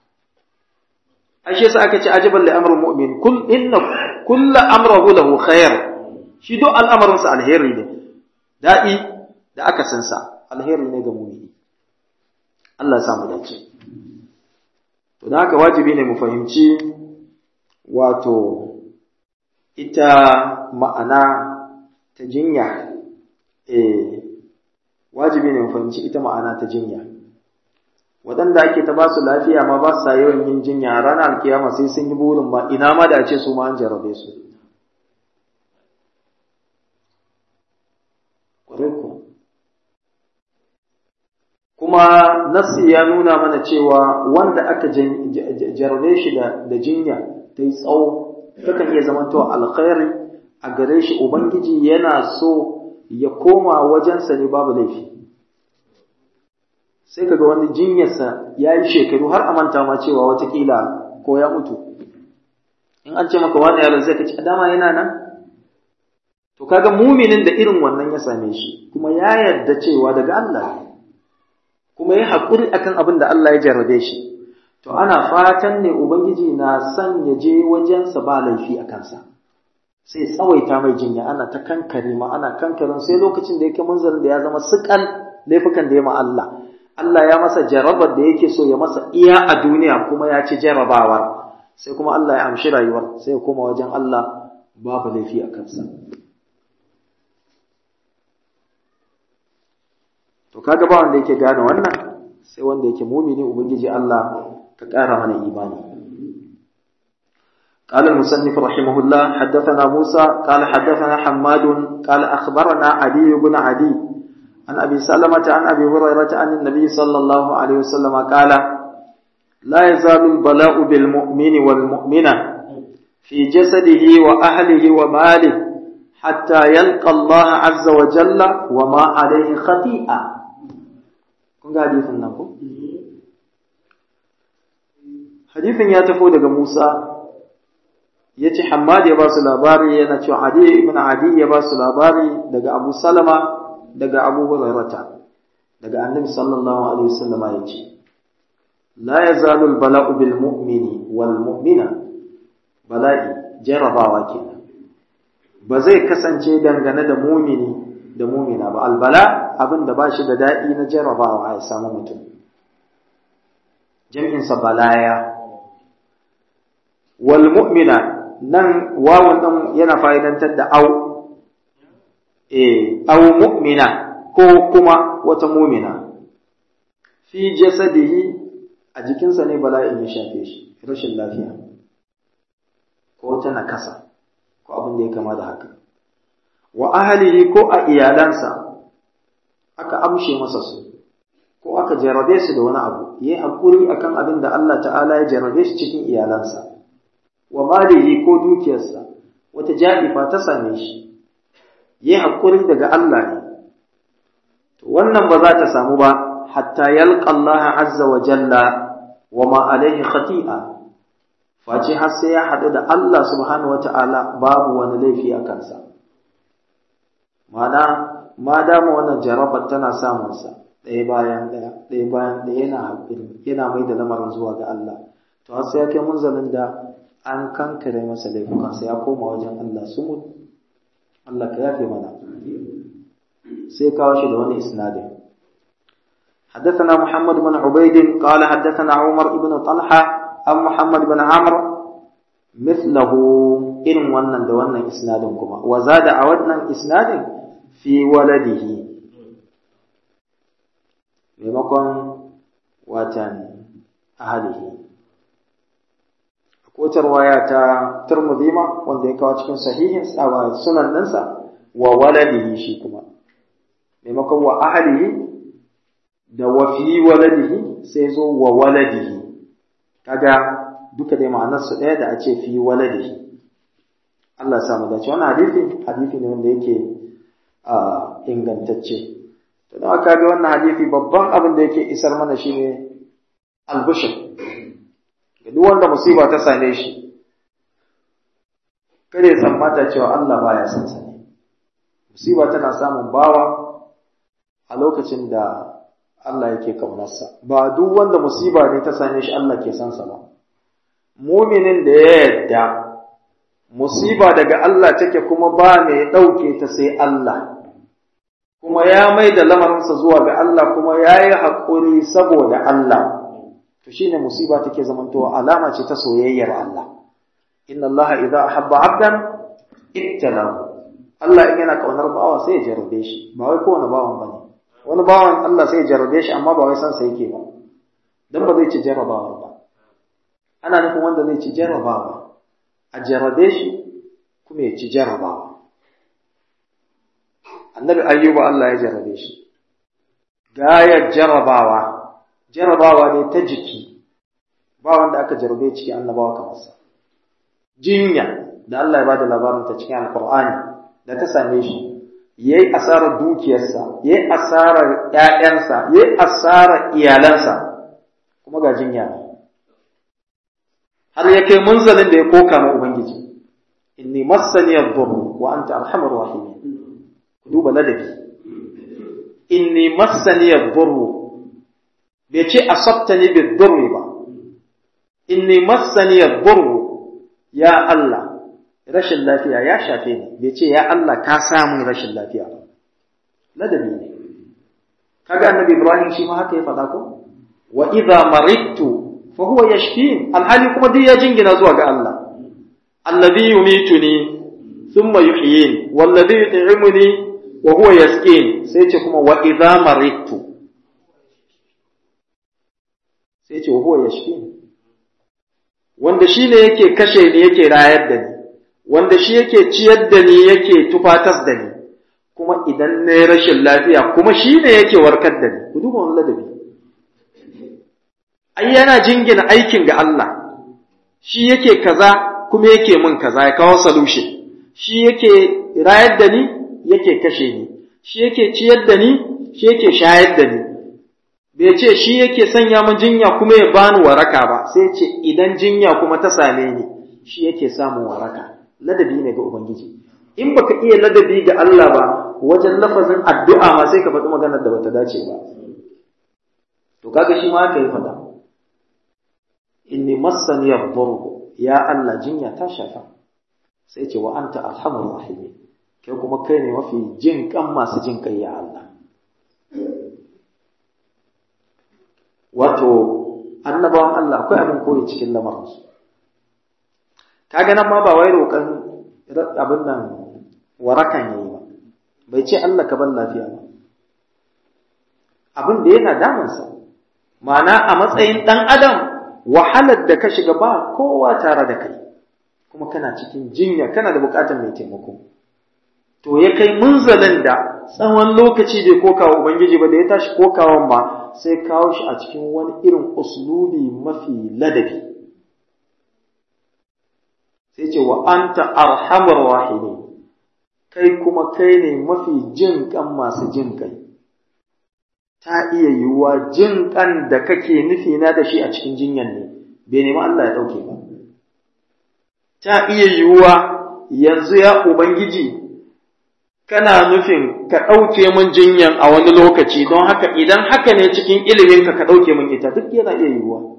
ashe sa aka ce ajaban li amrul mu'min kull inna kull amrahu lahu khair shi duk al'amarin sa alheri ne da'i da aka san sa alheri ne ga mu'mini Allah ya samu dace to da haka wajibi ne mu fahimci wato ita ma'ana ta jinya eh wajibi ne mu fahimci ita ma'ana ta jinya waɗanda ake ta ba su lafiya ma ba sa yawan yin jinya a ranar alkiyama sai sun yi burin ba ina ma da ce su ma an jarabe su kuma nasi ya nuna mana cewa wanda aka jarabe shi da jinya ta yi tsawo takan iya zamantowa alkhairi a gare shi ubangiji yana so ya koma wajensa ne babu laifi sai kaga wani jinyarsa ya yi shekaru har a manta ma cewa watakila ko ya mutu in an ce maka wani yaron zai kaci dama yana nan to kaga muminin da irin wannan ya same shi kuma ya yarda cewa daga Allah kuma ya haƙuri akan abin da Allah ya jarrabe shi to ana fatan ne ubangiji na son ya je wajensa ba laifi a kansa sai tsawaita mai jinya ana ta kankare ma ana kankarin sai lokacin da yake munzalin da ya zama sukan laifukan da ya ma Allah Allah ya masa jarabar da yake so ya masa iya a duniya kuma ya ci jarabawar sai kuma Allah ya amshi rayuwar sai ya koma wajen Allah babu laifi a kansa to kaga ba wanda yake gane wannan sai wanda yake mumini ubangiji Allah ka ƙara mana imani قال المصنف رحمه الله حدثنا موسى قال حدثنا حماد قال أخبرنا علي بن عدي عن أبي سلمة عن أبي هريرة عن النبي صلى الله عليه وسلم قال لا يزال البلاء بالمؤمن والمؤمنة في جسده وأهله وماله حتى يلقى الله عز وجل وما عليه خطيئة kun ga hadisin nan ko hadisin ya tafi daga Musa yace Hammad ya ba su labari yana cewa Adi ibn Adi ya ba su labari daga Abu Salama daga Abu Hurairah daga Annabi sallallahu alaihi wasallama yace la yazalu al-bala'u bil mu'mini wal mu'mina bala'i jarabawa kenan ba zai kasance dangane da mumini da mumina ba albala abin da ba shi da daɗi na jarabawa ya samu mutum jam'insa balaya wal mu'mina nan wawan ɗan yana fa'idantar da au eh au mu'mina ko kuma wata mumina fi jasadihi a jikinsa ne bala'in ya shafe shi rashin lafiya ko wata nakasa ko abin da ya kama da haka wa ahlihi ko a iyalansa aka amshe masa su ko aka jarabe su da wani abu yayi hakuri akan abin da Allah ta'ala ya jarabe shi cikin iyalansa wa malihi ko dukiyarsa wata ja'ifa ta same shi yayi hakuri daga Allah ne to wannan ba za ta samu ba hatta yalqa Allah azza wa jalla wa ma alaihi khati'a face har sai ya haɗu da Allah subhanahu wata'ala babu wani laifi a kansa mana ma dama wannan jarabar tana samunsa ɗaya bayan ɗaya ɗaya bayan ɗaya yana haƙuri yana mai da lamarin zuwa ga Allah to har sai ya kai munzalin da an kankare masa laifukansa ya koma wajen Allah sumud Allah ka yafe mana sai kawo shi da wani isnadin حدثنا محمد بن عبيد قال حدثنا عمر بن طلحه an Muhammad bin Amr mithlahu irin wannan da wannan isnadin kuma wa zada a wannan isnadin fi waladihi maimakon watan ahalihi kotar waya ta Tirmidhi ma wanda ya kawo cikin sahihin sunan ɗinsa wa waladihi shi kuma maimakon wa ahalihi da wa fi waladihi sai zo wa waladihi kaga duka dai ma'anar su ɗaya da a ce fi waladihi Allah ya samu dace wannan hadisi hadisi ne wanda yake ingantacce to don aka ga wannan hadisi babban abin da yake isar mana shine albushir ga duk wanda musiba ta same shi kada ya tsammata cewa Allah baya son sa ne musiba tana samun bawa a lokacin da Allah yake kaunarsa ba duk wanda musiba ne ta same shi Allah ke son sa ba muminin da ya yadda musiba daga Allah take kuma ba mai ɗauke ta sai Allah kuma ya mai da lamarinsa zuwa ga Allah kuma ya yi haƙuri saboda Allah to shine musiba take zamantowa alama ce ta soyayyar Allah inna Allah idza ahabba 'abdan ibtalahu Allah in yana kaunar bawa sai ya jarrabe shi ba wai kowane bawan bane wani bawan Allah sai ya jarrabe shi amma ba wai san sa yake ba dan ba zai ci jarrabawa ba ana nufin wanda zai ci jarrabawa a jarrabe shi kuma ya ci jarrabawa annabi ayyuba Allah ya jarrabe shi gayar jarrabawa jarrabawa ne ta jiki ba wanda aka jarrabe cikin annabawa kamar sa jinya da Allah ya bada labarin ta cikin alqur'ani da ta same shi yayi asarar dukiyarsa yayi asarar ƴaƴansa yayi asarar iyalansa kuma ga jinya har ya kai munzalin da ya koka ma ubangiji inni massani ad-durr wa anta arhamur rahimin duba ladabi inni massani ad-durr bai ce asabtani bid-durr ba inni massani ad-durr ya Allah rashin lafiya ya shafe ni bai ce ya Allah ka samu rashin lafiya ba ladabi ne kaga annabi Ibrahim shi ma haka ya faɗa ko wa idza maridtu fa huwa yashfin alhali kuma duk ya jingina zuwa ga Allah alladhi yumituni thumma yuhyin walladhi yut'imuni wa huwa yasqin sai ce kuma wa idza maridtu sai ce wa huwa yashfin wanda shi ne yake kashe ni yake rayar da ni wanda shi yake ciyar da ni yake tufatas da ni kuma idan na yi rashin lafiya kuma shi ne yake warkar da ni ku duba wani ladabi ai yana jingina aikin ga Allah shi yake kaza kuma yake min kaza ya kawo solution shi yake rayar da ni yake kashe ni shi yake ciyar da ni shi yake shayar da ni bai ce shi yake sanya min jinya kuma ya bani waraka ba sai ce idan jinya kuma ta same ni shi yake samun waraka ladabi ne ga ubangiji in baka iya ladabi ga Allah ba wajen lafazin addu'a ma sai ka faɗi maganar da bata dace ba to kaga shi ma aka yi faɗa inni massani yadhurru ya Allah jinya ta shafa sai ce wa anta arhamur rahimin kai kuma kai ne mafi jin kan masu jin kai ya Allah wato annabawan Allah akwai abin koyi cikin lamarinsu kaga nan ma ba wai roƙon abin nan warakan yayi ba bai ce Allah ka ban lafiya ba abin da yana damunsa ma'ana a matsayin ɗan adam wahalar da ka shiga ba kowa tare da kai kuma kana cikin jinya kana da buƙatar mai taimako to ya kai munzalin da tsawon lokaci bai kokawa ubangiji ba da ya tashi kokawan ma sai kawo shi a cikin wani irin uslubi mafi ladabi sai ce wa anta arhamar rahimin kai kuma kai ne mafi jin kan masu jin kai ta iya yiwuwa jin kan da kake nufi na da shi a cikin jinyan ne bai nemi Allah ya ɗauke ba ta iya yiwuwa yanzu ya ubangiji kana nufin ka ɗauke min jinyan a wani lokaci don haka idan haka ne cikin iliminka ka ɗauke min ita duk yana iya yiwuwa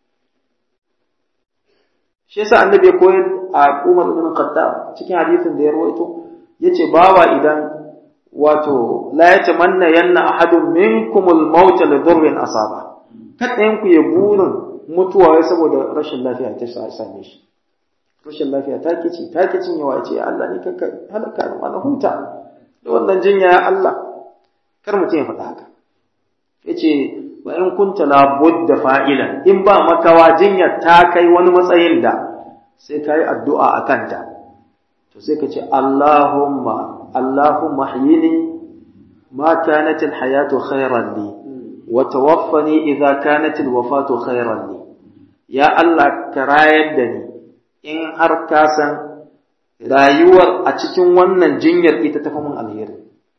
shi yasa annabi ya koyar a Umar ibn Khattab cikin hadisin da ya rawaito yace bawa idan wato la yatamanna yanna ahadun minkum al-maut li dhurrin asaba kada ku ya burin mutuwa saboda rashin lafiya ta same shi rashin lafiya ta kici ta kicin yawa ce Allah ni kanka halaka ni mana huta da wannan jinya ya Allah kar mutum ya faɗa haka yace wa in kunta la budda fa'ilan in ba makawa jinya ta kai wani matsayin da sai kai addu'a akan ta to sai ka ce Allahumma Allahumma hyini ma kanat alhayatu khayran li wa tawaffani idza kanat alwafatu khairan li ya Allah ka rayar da ni in har ka san rayuwar a cikin wannan jinyar ita ta mun alheri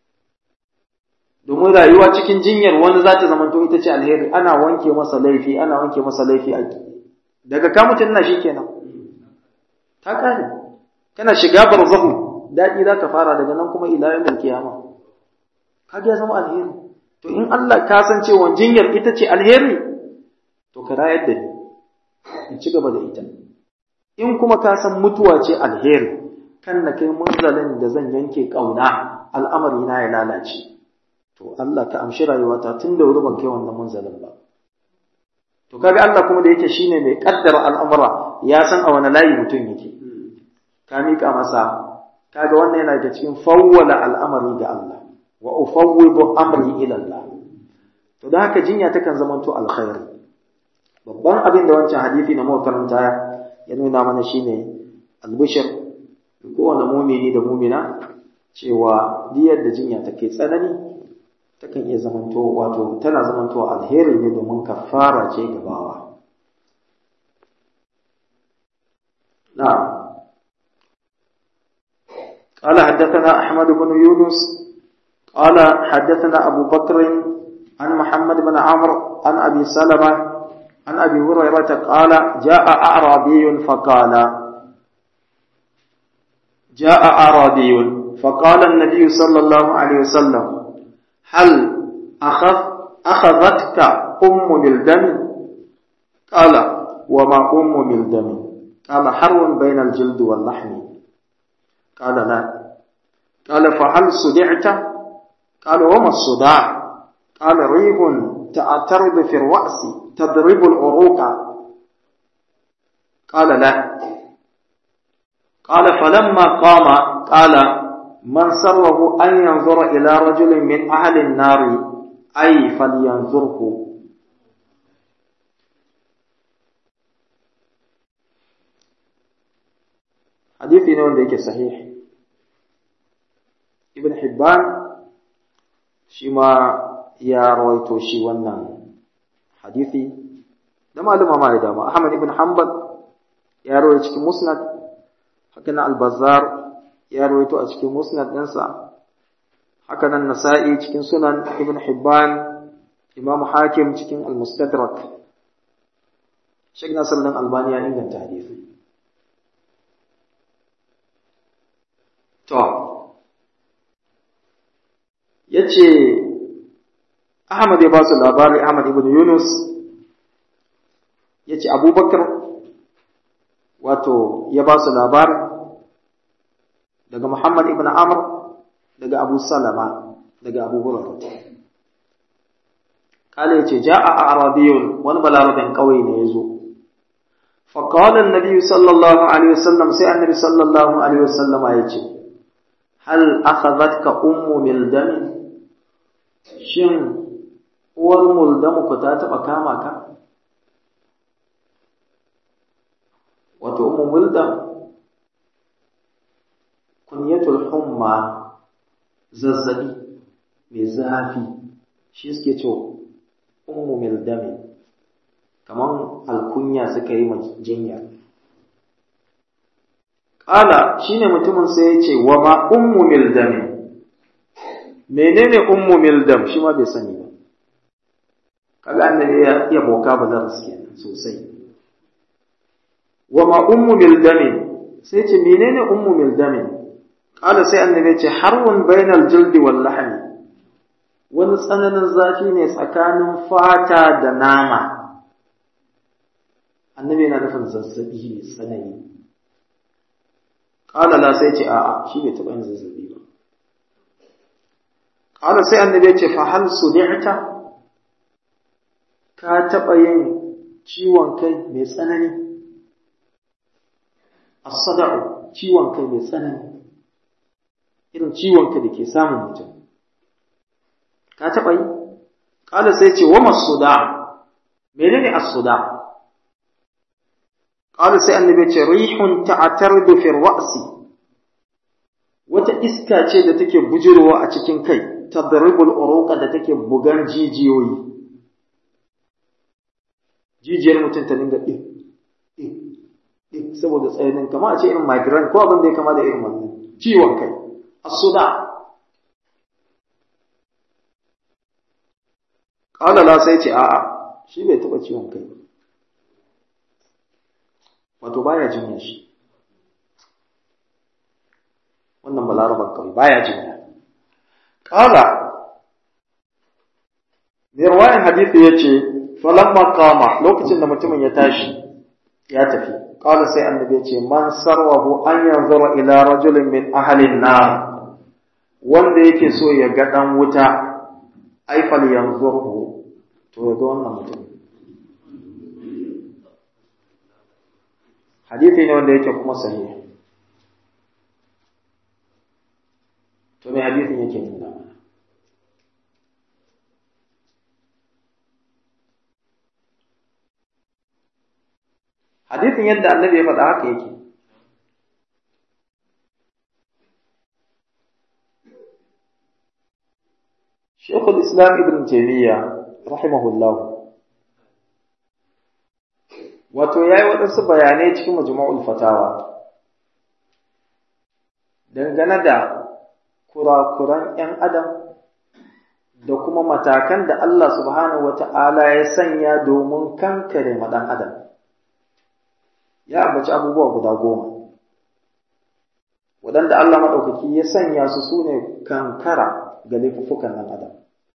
domin rayuwa cikin jinyar wani za ta zamanto ita ce alheri ana wanke masa laifi ana wanke masa laifi a daga ka mutum na shikenan ta kare kana shiga barzahu daɗi za ka fara daga nan kuma ila yawmil kiyama kaga ya zama alheri to in Allah ka san cewa jinyar ita ce alheri to ka rayar da ni in ci gaba da ita in kuma ka san mutuwa ce alheri kan na kai munzalin da zan yanke kauna al'amari na ya lalace to Allah ka amshi rayuwata tun da wuri ban kai wannan munzalin ba to kaga Allah kuma da yake shine mai kaddara al'amura ya san a wani layi mutum yake ka mika masa kaga wannan yana da cikin fawwala al'amari ga Allah wa ufawwidu amri ila Allah to da haka jinya takan zamanto alkhairi babban abin da wancan hadisi na muka karanta ya nuna mana shine albishir kowane mumini da mumina cewa diyar da jinya take tsanani takan iya zamanto wato tana zamanto alheri ne domin kafara ce gabawa na'am قال حدثنا أحمد بن يونس قال حدثنا أبو بكر عن محمد بن عمرو عن أبي سلمة عن أبي هريرة قال جاء أعرابي فقال جاء أعرابي فقال النبي صلى الله عليه وسلم هل أخذ أخذتك أم ملدم قال وما أم ملدم قال حرب بين الجلد واللحم قال لا قال فهل صدعت قال وما الصداع قال ريح تعترض في الرأس تضرب العروق قال لا قال فلما قام قال من سره أن ينظر إلى رجل من أهل النار أي فلينظره حديثي ne wanda yake sahih ibn hibban shi ma ya rawaito shi wannan hadisi da maluma ma ya dama ahmad ibn hanbal ya rawaito cikin musnad haka nan al-bazzar ya rawaito a cikin musnad ɗinsa haka nan nasa'i cikin sunan ibn hibban imam hakim cikin al-mustadrak Sheikh Nasir dan Albani ya inganta hadisi to yace Ahmad ya ba su labari Ahmad ibn Yunus yace Abubakar wato ya ba su labari daga Muhammad ibn Amr daga Abu Salama daga Abu Hurairah kale yace ja'a arabiyun wani balarabin kauye ne yazo fa qala an-nabi sallallahu alaihi wasallam sai annabi sallallahu alaihi wasallam yace hal akhadhatka ummu mildam shin uwar muldamu ku ta taba kama ka wato ummu muldam kunyatul humma zazzabi mai zafi shi suke ce ummu mildami kaman alkunya suka yi ma jinya ƙala shine mutumin sai ya ce wa ma ummu mildami menene ummu mildam shi ma bai sani ba kaga annabi ya iya boka ba da kenan sosai wa ma ummu mildami sai ce menene ummu mildami Ƙala sai annabi ce harwun bainal jildi wal lahmi wani tsananin zafi ne tsakanin fata da nama annabi yana nufin zazzabi ne tsanani Ƙala la sai ce a'a shi bai taɓa yin zazzabi ba Ƙala sai annabi ce fa hal sudi'ta ka taɓa yin ciwon kai mai tsanani as-sada'u ciwon kai mai tsanani irin ciwonka da ke samun mutum ka taɓa yi ƙala sai ce wa masuda menene as-suda ƙala sai annabi ce rihun ta'tardu fi ra'si wata iska ce da take bujirowa a cikin kai tadribul uruqa da take bugan jijiyoyi jijiyar mutum ta dinga ɗin ɗin ɗin saboda tsayanin kama a ce irin migraine ko abin da ya kama da irin wannan ciwon kai asuda ƙala la sai ce a'a shi bai taɓa ciwon kai wato baya jinya shi wannan balaraban kawai baya jinya ƙala mai ruwayan hadisi ya ce falamma kama lokacin da mutumin ya tashi ya tafi ƙala sai annabi ya ce man sarwahu an yanzura ila rajulin min ahalin nar wanda yake so ya ga ɗan wuta aifal yanzurhu to ya ga wannan mutum hadithi ne wanda yake kuma sahihi to me hadithin yake nuna mana hadithin yadda annabi ya faɗa haka yake Shekul Islam Ibn Taymiyyah rahimahullahu wato ya yi waɗansu bayanai cikin majmu'ul fatawa dangane da kurakuran ‘yan adam da kuma matakan da Allah subhanahu wa ta'ala ya sanya domin kankare maɗan adam ya ambaci abubuwa guda goma waɗanda Allah maɗaukaki ya sanya su su ne kankara ga laifuffukan ɗan adam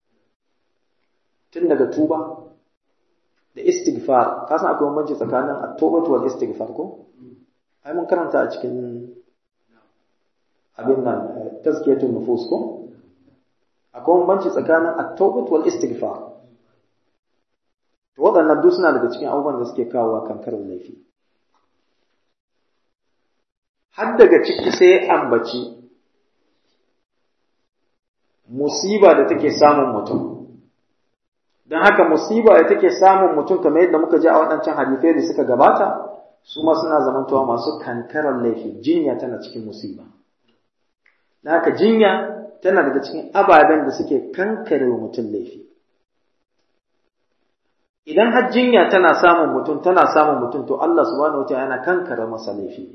tun daga tuba da istighfar ka san akwai bambanci tsakanin at-tawbah wal istighfar ko ai mun karanta a cikin abin nan tazkiyatul nufus ko akwai bambanci tsakanin at-tawbah wal istighfar to waɗannan duk suna daga cikin abubuwan da suke kawo kankarar laifi har daga ciki sai ambaci musiba da take samun mutum don haka musiba da take samun mutum kamar yadda muka ji a waɗancan hadisai da suka gabata su ma suna zamantowa masu kankarar laifi jinya tana cikin musiba don haka jinya tana daga cikin ababen da suke kankare wa mutum laifi idan har jinya tana samun mutum tana samun mutum to Allah subhanahu wataala yana kankare masa laifi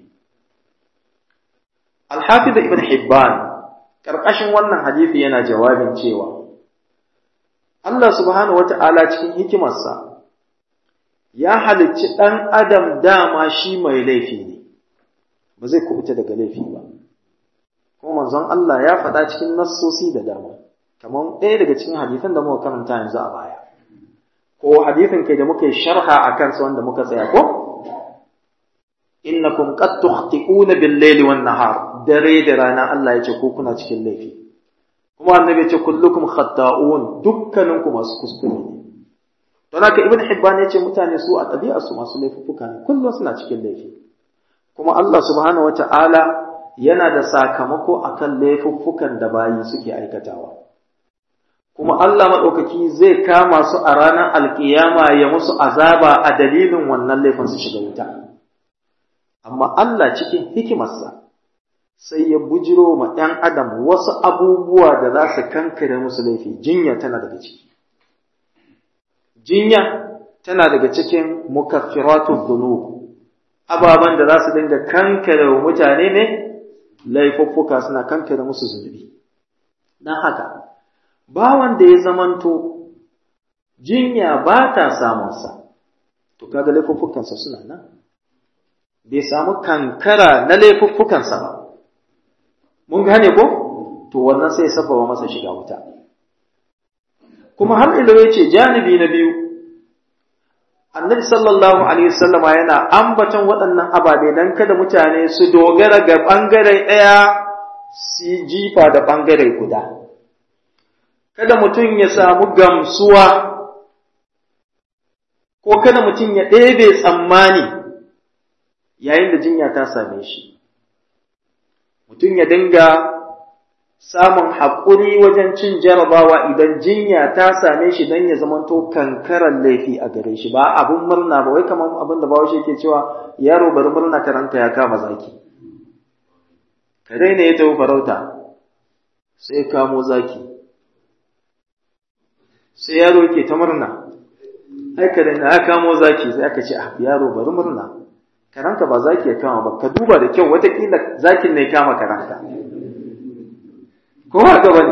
Al-Hafiz Ibn Hibban karkashin wannan hadisi yana jawabin cewa Allah subhanahu wata'ala cikin hikimarsa ya halicci ɗan adam dama shi mai laifi ne ba zai kubuta daga laifi ba kuma manzon Allah ya faɗa cikin nassosi da dama kamar ɗaya daga cikin hadisan da muka karanta yanzu a baya ko hadisin kai da muka yi sharha a kansa wanda muka tsaya ko innakum qad tukhti'una bil-layli wan-nahar dare da rana Allah ya ce ko kuna cikin laifi kuma annabi ya ce kullukum khata'un dukkaninku masu kuskure ne don haka ibn hibban ya ce mutane su a ɗabi'a su masu laifuffuka ne kullum suna cikin laifi kuma Allah subhanahu wata'ala yana da sakamako akan laifuffukan da bayi suke aikatawa kuma Allah maɗaukaki zai kama su a ranar alkiyama ya musu azaba a dalilin wannan laifin su shiga wuta amma Allah cikin hikimarsa sai ya bujiro ma ɗan adam wasu abubuwa da za su kankare musu laifi jinya tana daga ciki jinya tana daga cikin mukaffiratu dhunub ababan da za su dinga kankare wa mutane ne laifuffuka suna kankare musu zunubi dan haka bawan da ya zamanto jinya ba ta samunsa to kaga laifuffukansa suna nan bai samu kankara na laifuffukansa ba mun gane ko to wannan sai sababa masa shiga wuta kuma har ilo yace janibi na biyu annabi sallallahu alaihi wasallama yana ambaton waɗannan ababe dan kada mutane su dogara ga bangare ɗaya su jifa da bangare guda kada mutum ya samu gamsuwa ko kada mutum ya ɗebe tsammani yayin da jinya ta same shi mutum ya dinga samun haƙuri wajen cin jarabawa idan jinya ta same shi don ya zamanto kankaran laifi a gare shi ba abin murna ba wai kamar abin da bawashi ke cewa yaro bari murna karanta ya kama zaki kare ne ya tafi farauta sai kamo zaki sai yaro ke ta murna ai kare na ya kamo zaki sai aka ce ah yaro bari murna karanka ba zaki ya kama ba ka duba da kyau watakila zakin ne kama karanka ko haka bane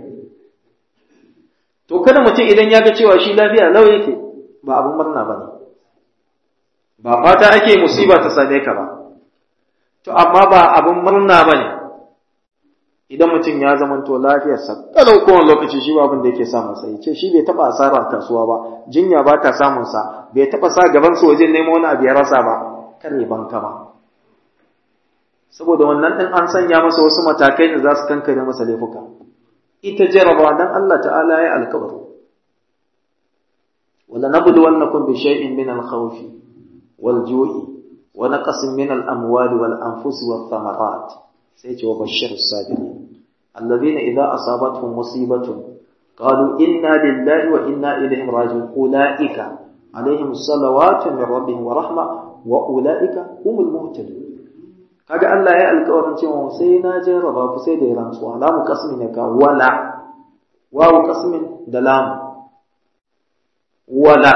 to kada mutum idan ya ga cewa shi lafiya lau yake ba abun murna bane ba fata ake musiba ta same ka ba to amma ba abun murna bane idan mutum ya zamanto lafiyarsa kalau kowane lokaci shi ba abin da yake samun sa ce shi bai taba asara kasuwa ba jinya ba ta samun sa bai taba sa gaban sa wajen nemo wani abu ya rasa ba kar ya banka ba saboda wannan din an sanya masa wasu matakai da za su kankare masa laifuka ita jaraba dan Allah ta'ala ya alkawari wala nabluwannakum bi shay'in min al-khawfi wal ju'i wa naqsin min al-amwali wal anfusi wath thamarat sai ce wa bashir sabirin alladhina idza asabatuhum musibatun qalu inna lillahi wa inna ilayhi raji'un ulaika alaihim salawatu min rabbihim wa rahma wa ulaika humul muhtadun kaga Allah ya alƙawarin cewa sai na jarraba ku sai da rantsuwa lamu qasmi ne ka wala wawu qasmin da lam wala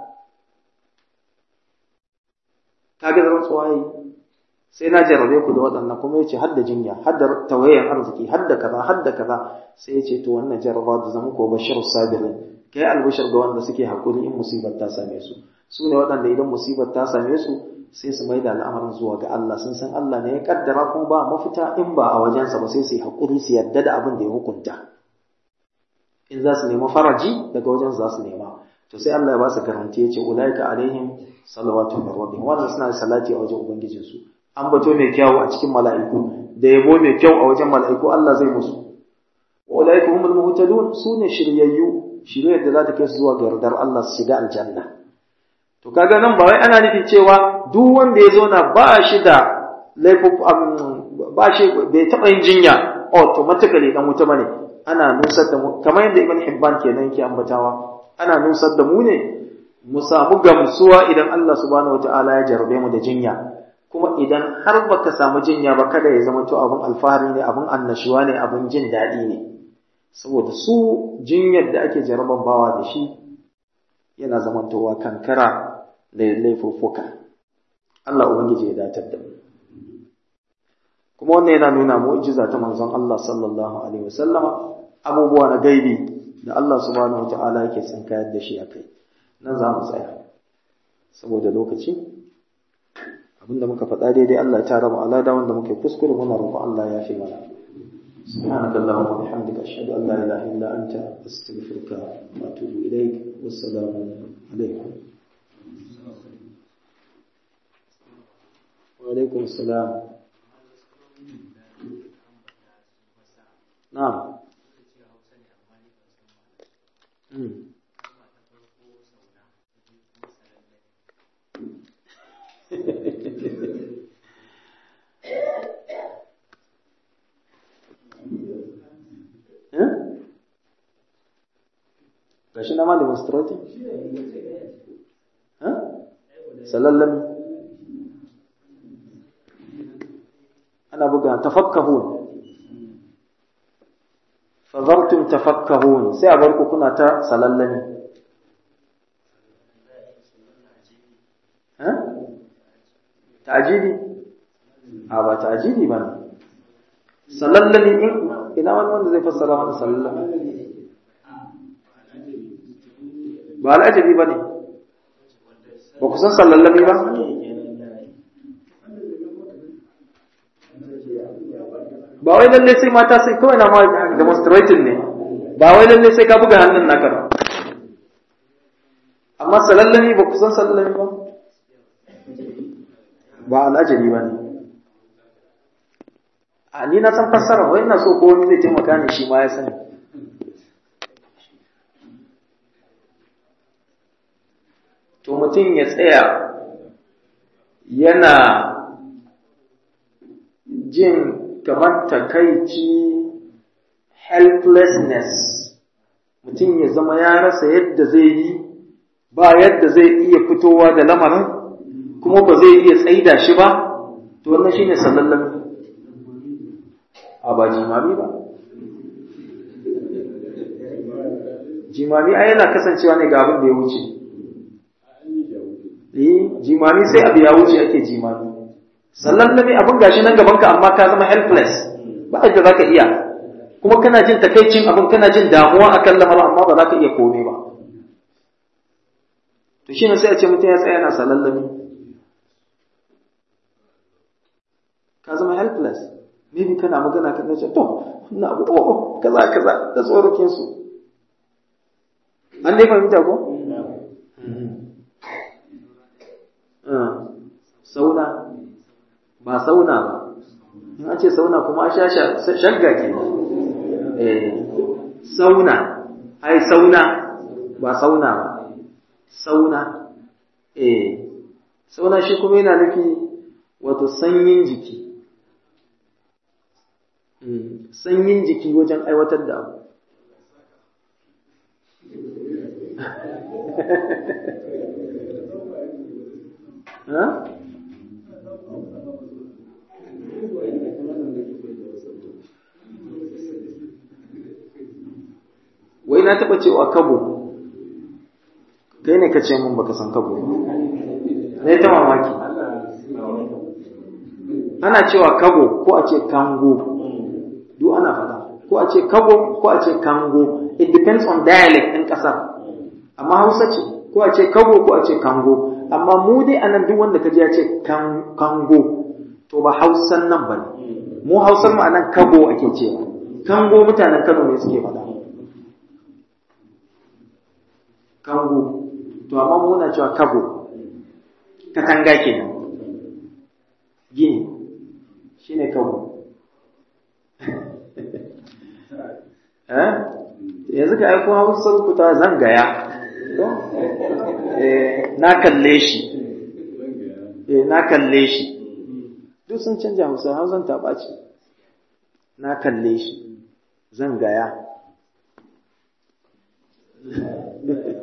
kaga rantsuwa yi sai na jarrabe ku da waɗannan kuma yace hadda jinya hadda tawayen arziki hadda kaza hadda kaza sai yace to wannan jarraba da zama ko bashir sabirin kai albashir ga wanda suke hakuri in musibar ta same su su ne waɗanda idan musibar ta same su sai su maida al'amarin zuwa ga Allah sun san Allah ne ya kaddara kuma ba mafita in ba a wajensa ba sai su yi hakuri su yadda da abin da ya hukunta in za su nemi faraji daga wajen za su nema to sai Allah ya ba su garanti ya ce ulaika alaihim salawatu min rabbihim wannan suna da salati a wajen ubangijinsu an bato mai kyau a cikin mala'iku da yabo mai kyau a wajen mala'iku Allah zai musu wa ulaika humul muhtadun sune shiryayyu shiryar da za ta kai su zuwa ga yardar Allah su shiga aljanna to kaga nan ba wai ana nufin cewa duk wanda ya zauna ba shi da laifin ba shi bai taɓa yin jinya automatically dan wuta bane ana nusar da mu kamar yadda Ibn Hibban kenan yake ambatawa ana nusar da mu ne mu samu gamsuwa idan Allah subhanahu wataala ya jarabe mu da jinya kuma idan har baka samu jinya ba kada ya zama to abun alfahari ne abun annashuwa ne abun jin daɗi ne saboda su jinyar da ake jaraban bawa da shi yana zamantowa kankara da laifuffuka Allah ubangiji ya datar da mu kuma wannan yana nuna mu'jiza ta manzon Allah sallallahu alaihi wasallama abubuwa na gaibi da Allah subhanahu wataala yake tsinkayar da shi akai nan za mu tsaya saboda lokaci abinda muka faɗa daidai Allah ya tara mu alada wanda muke kuskure muna roƙon Allah ya fi mana سبحانك اللهم وبحمدك أشهد أن لا إله إلا أنت أستغفرك وأتوب إليك والسلام عليكم وعليكم السلام نعم gashi na ma demonstrating ha salallami ana buga tafakkahun fazartum tafakkahun sai a bar ku kuna ta salallami ha ta'jili a ba ta'jili ba ne salallami in ina wani wanda zai fassara mana salallami ba al'ajabi ba ne ba ku san sallallami ba ba wai lalle sai mata sai kawai na ma demonstrating ne ba wai lalle sai ka buga hannun naka ba amma salallami ba ku san salallami ba ba al'ajabi ba ne a ni na san fassara wai na so ko wani zai taimaka ne shi ma ya sani to mutum ya tsaya yana jin kamar takaici helplessness mutum ya zama ya rasa yadda zai yi ba yadda zai iya fitowa da lamarin kuma ba zai iya tsaida shi ba to wannan shine sallallan a ba jimami ba jimami ai yana kasancewa ne ga abin da ya wuce eh jimami sai abu ya wuce ake jimami sallallami abin gashi nan gaban ka amma ka zama helpless ba yadda za ka iya kuma kana jin takaicin abin kana jin damuwa akan lamarin amma ba za ka iya komai ba to shi ne sai a ce mutum ya tsaya yana salallami ka zama helpless maybe kana magana kan ce to wannan abu oh kaza kaza da tsorokin su an dai fahimta ko sauna ba sauna ba in an ce sauna kuma a sha shagga ke eh sauna ai sauna ba sauna ba sauna eh sauna shi kuma yana nufi wato sanyin jiki sanyin jiki wajen aiwatar da abu ha? wai na taɓa cewa kabo kai ne ka ce mun baka san kabo ne ta mamaki ana cewa kabo ko a ce kango duk ana faɗa ko a ce kabo ko a ce kango it depends on dialect ɗin ƙasar amma hausa ce ko a ce kabo ko a ce kango amma mu dai anan duk wanda ka ji ya ce kango to ba hausan nan ba ne mu hausar mu anan kabo ake cewa kango mutanen kano ne suke faɗa kango to amma mu na cewa kabo katanga kenan gini shine kabo eh yanzu ka aiko hausar ku ta zangaya eh na kalle shi eh na kalle shi duk sun canja hausa hausan ta ɓaci na kalle shi zan gaya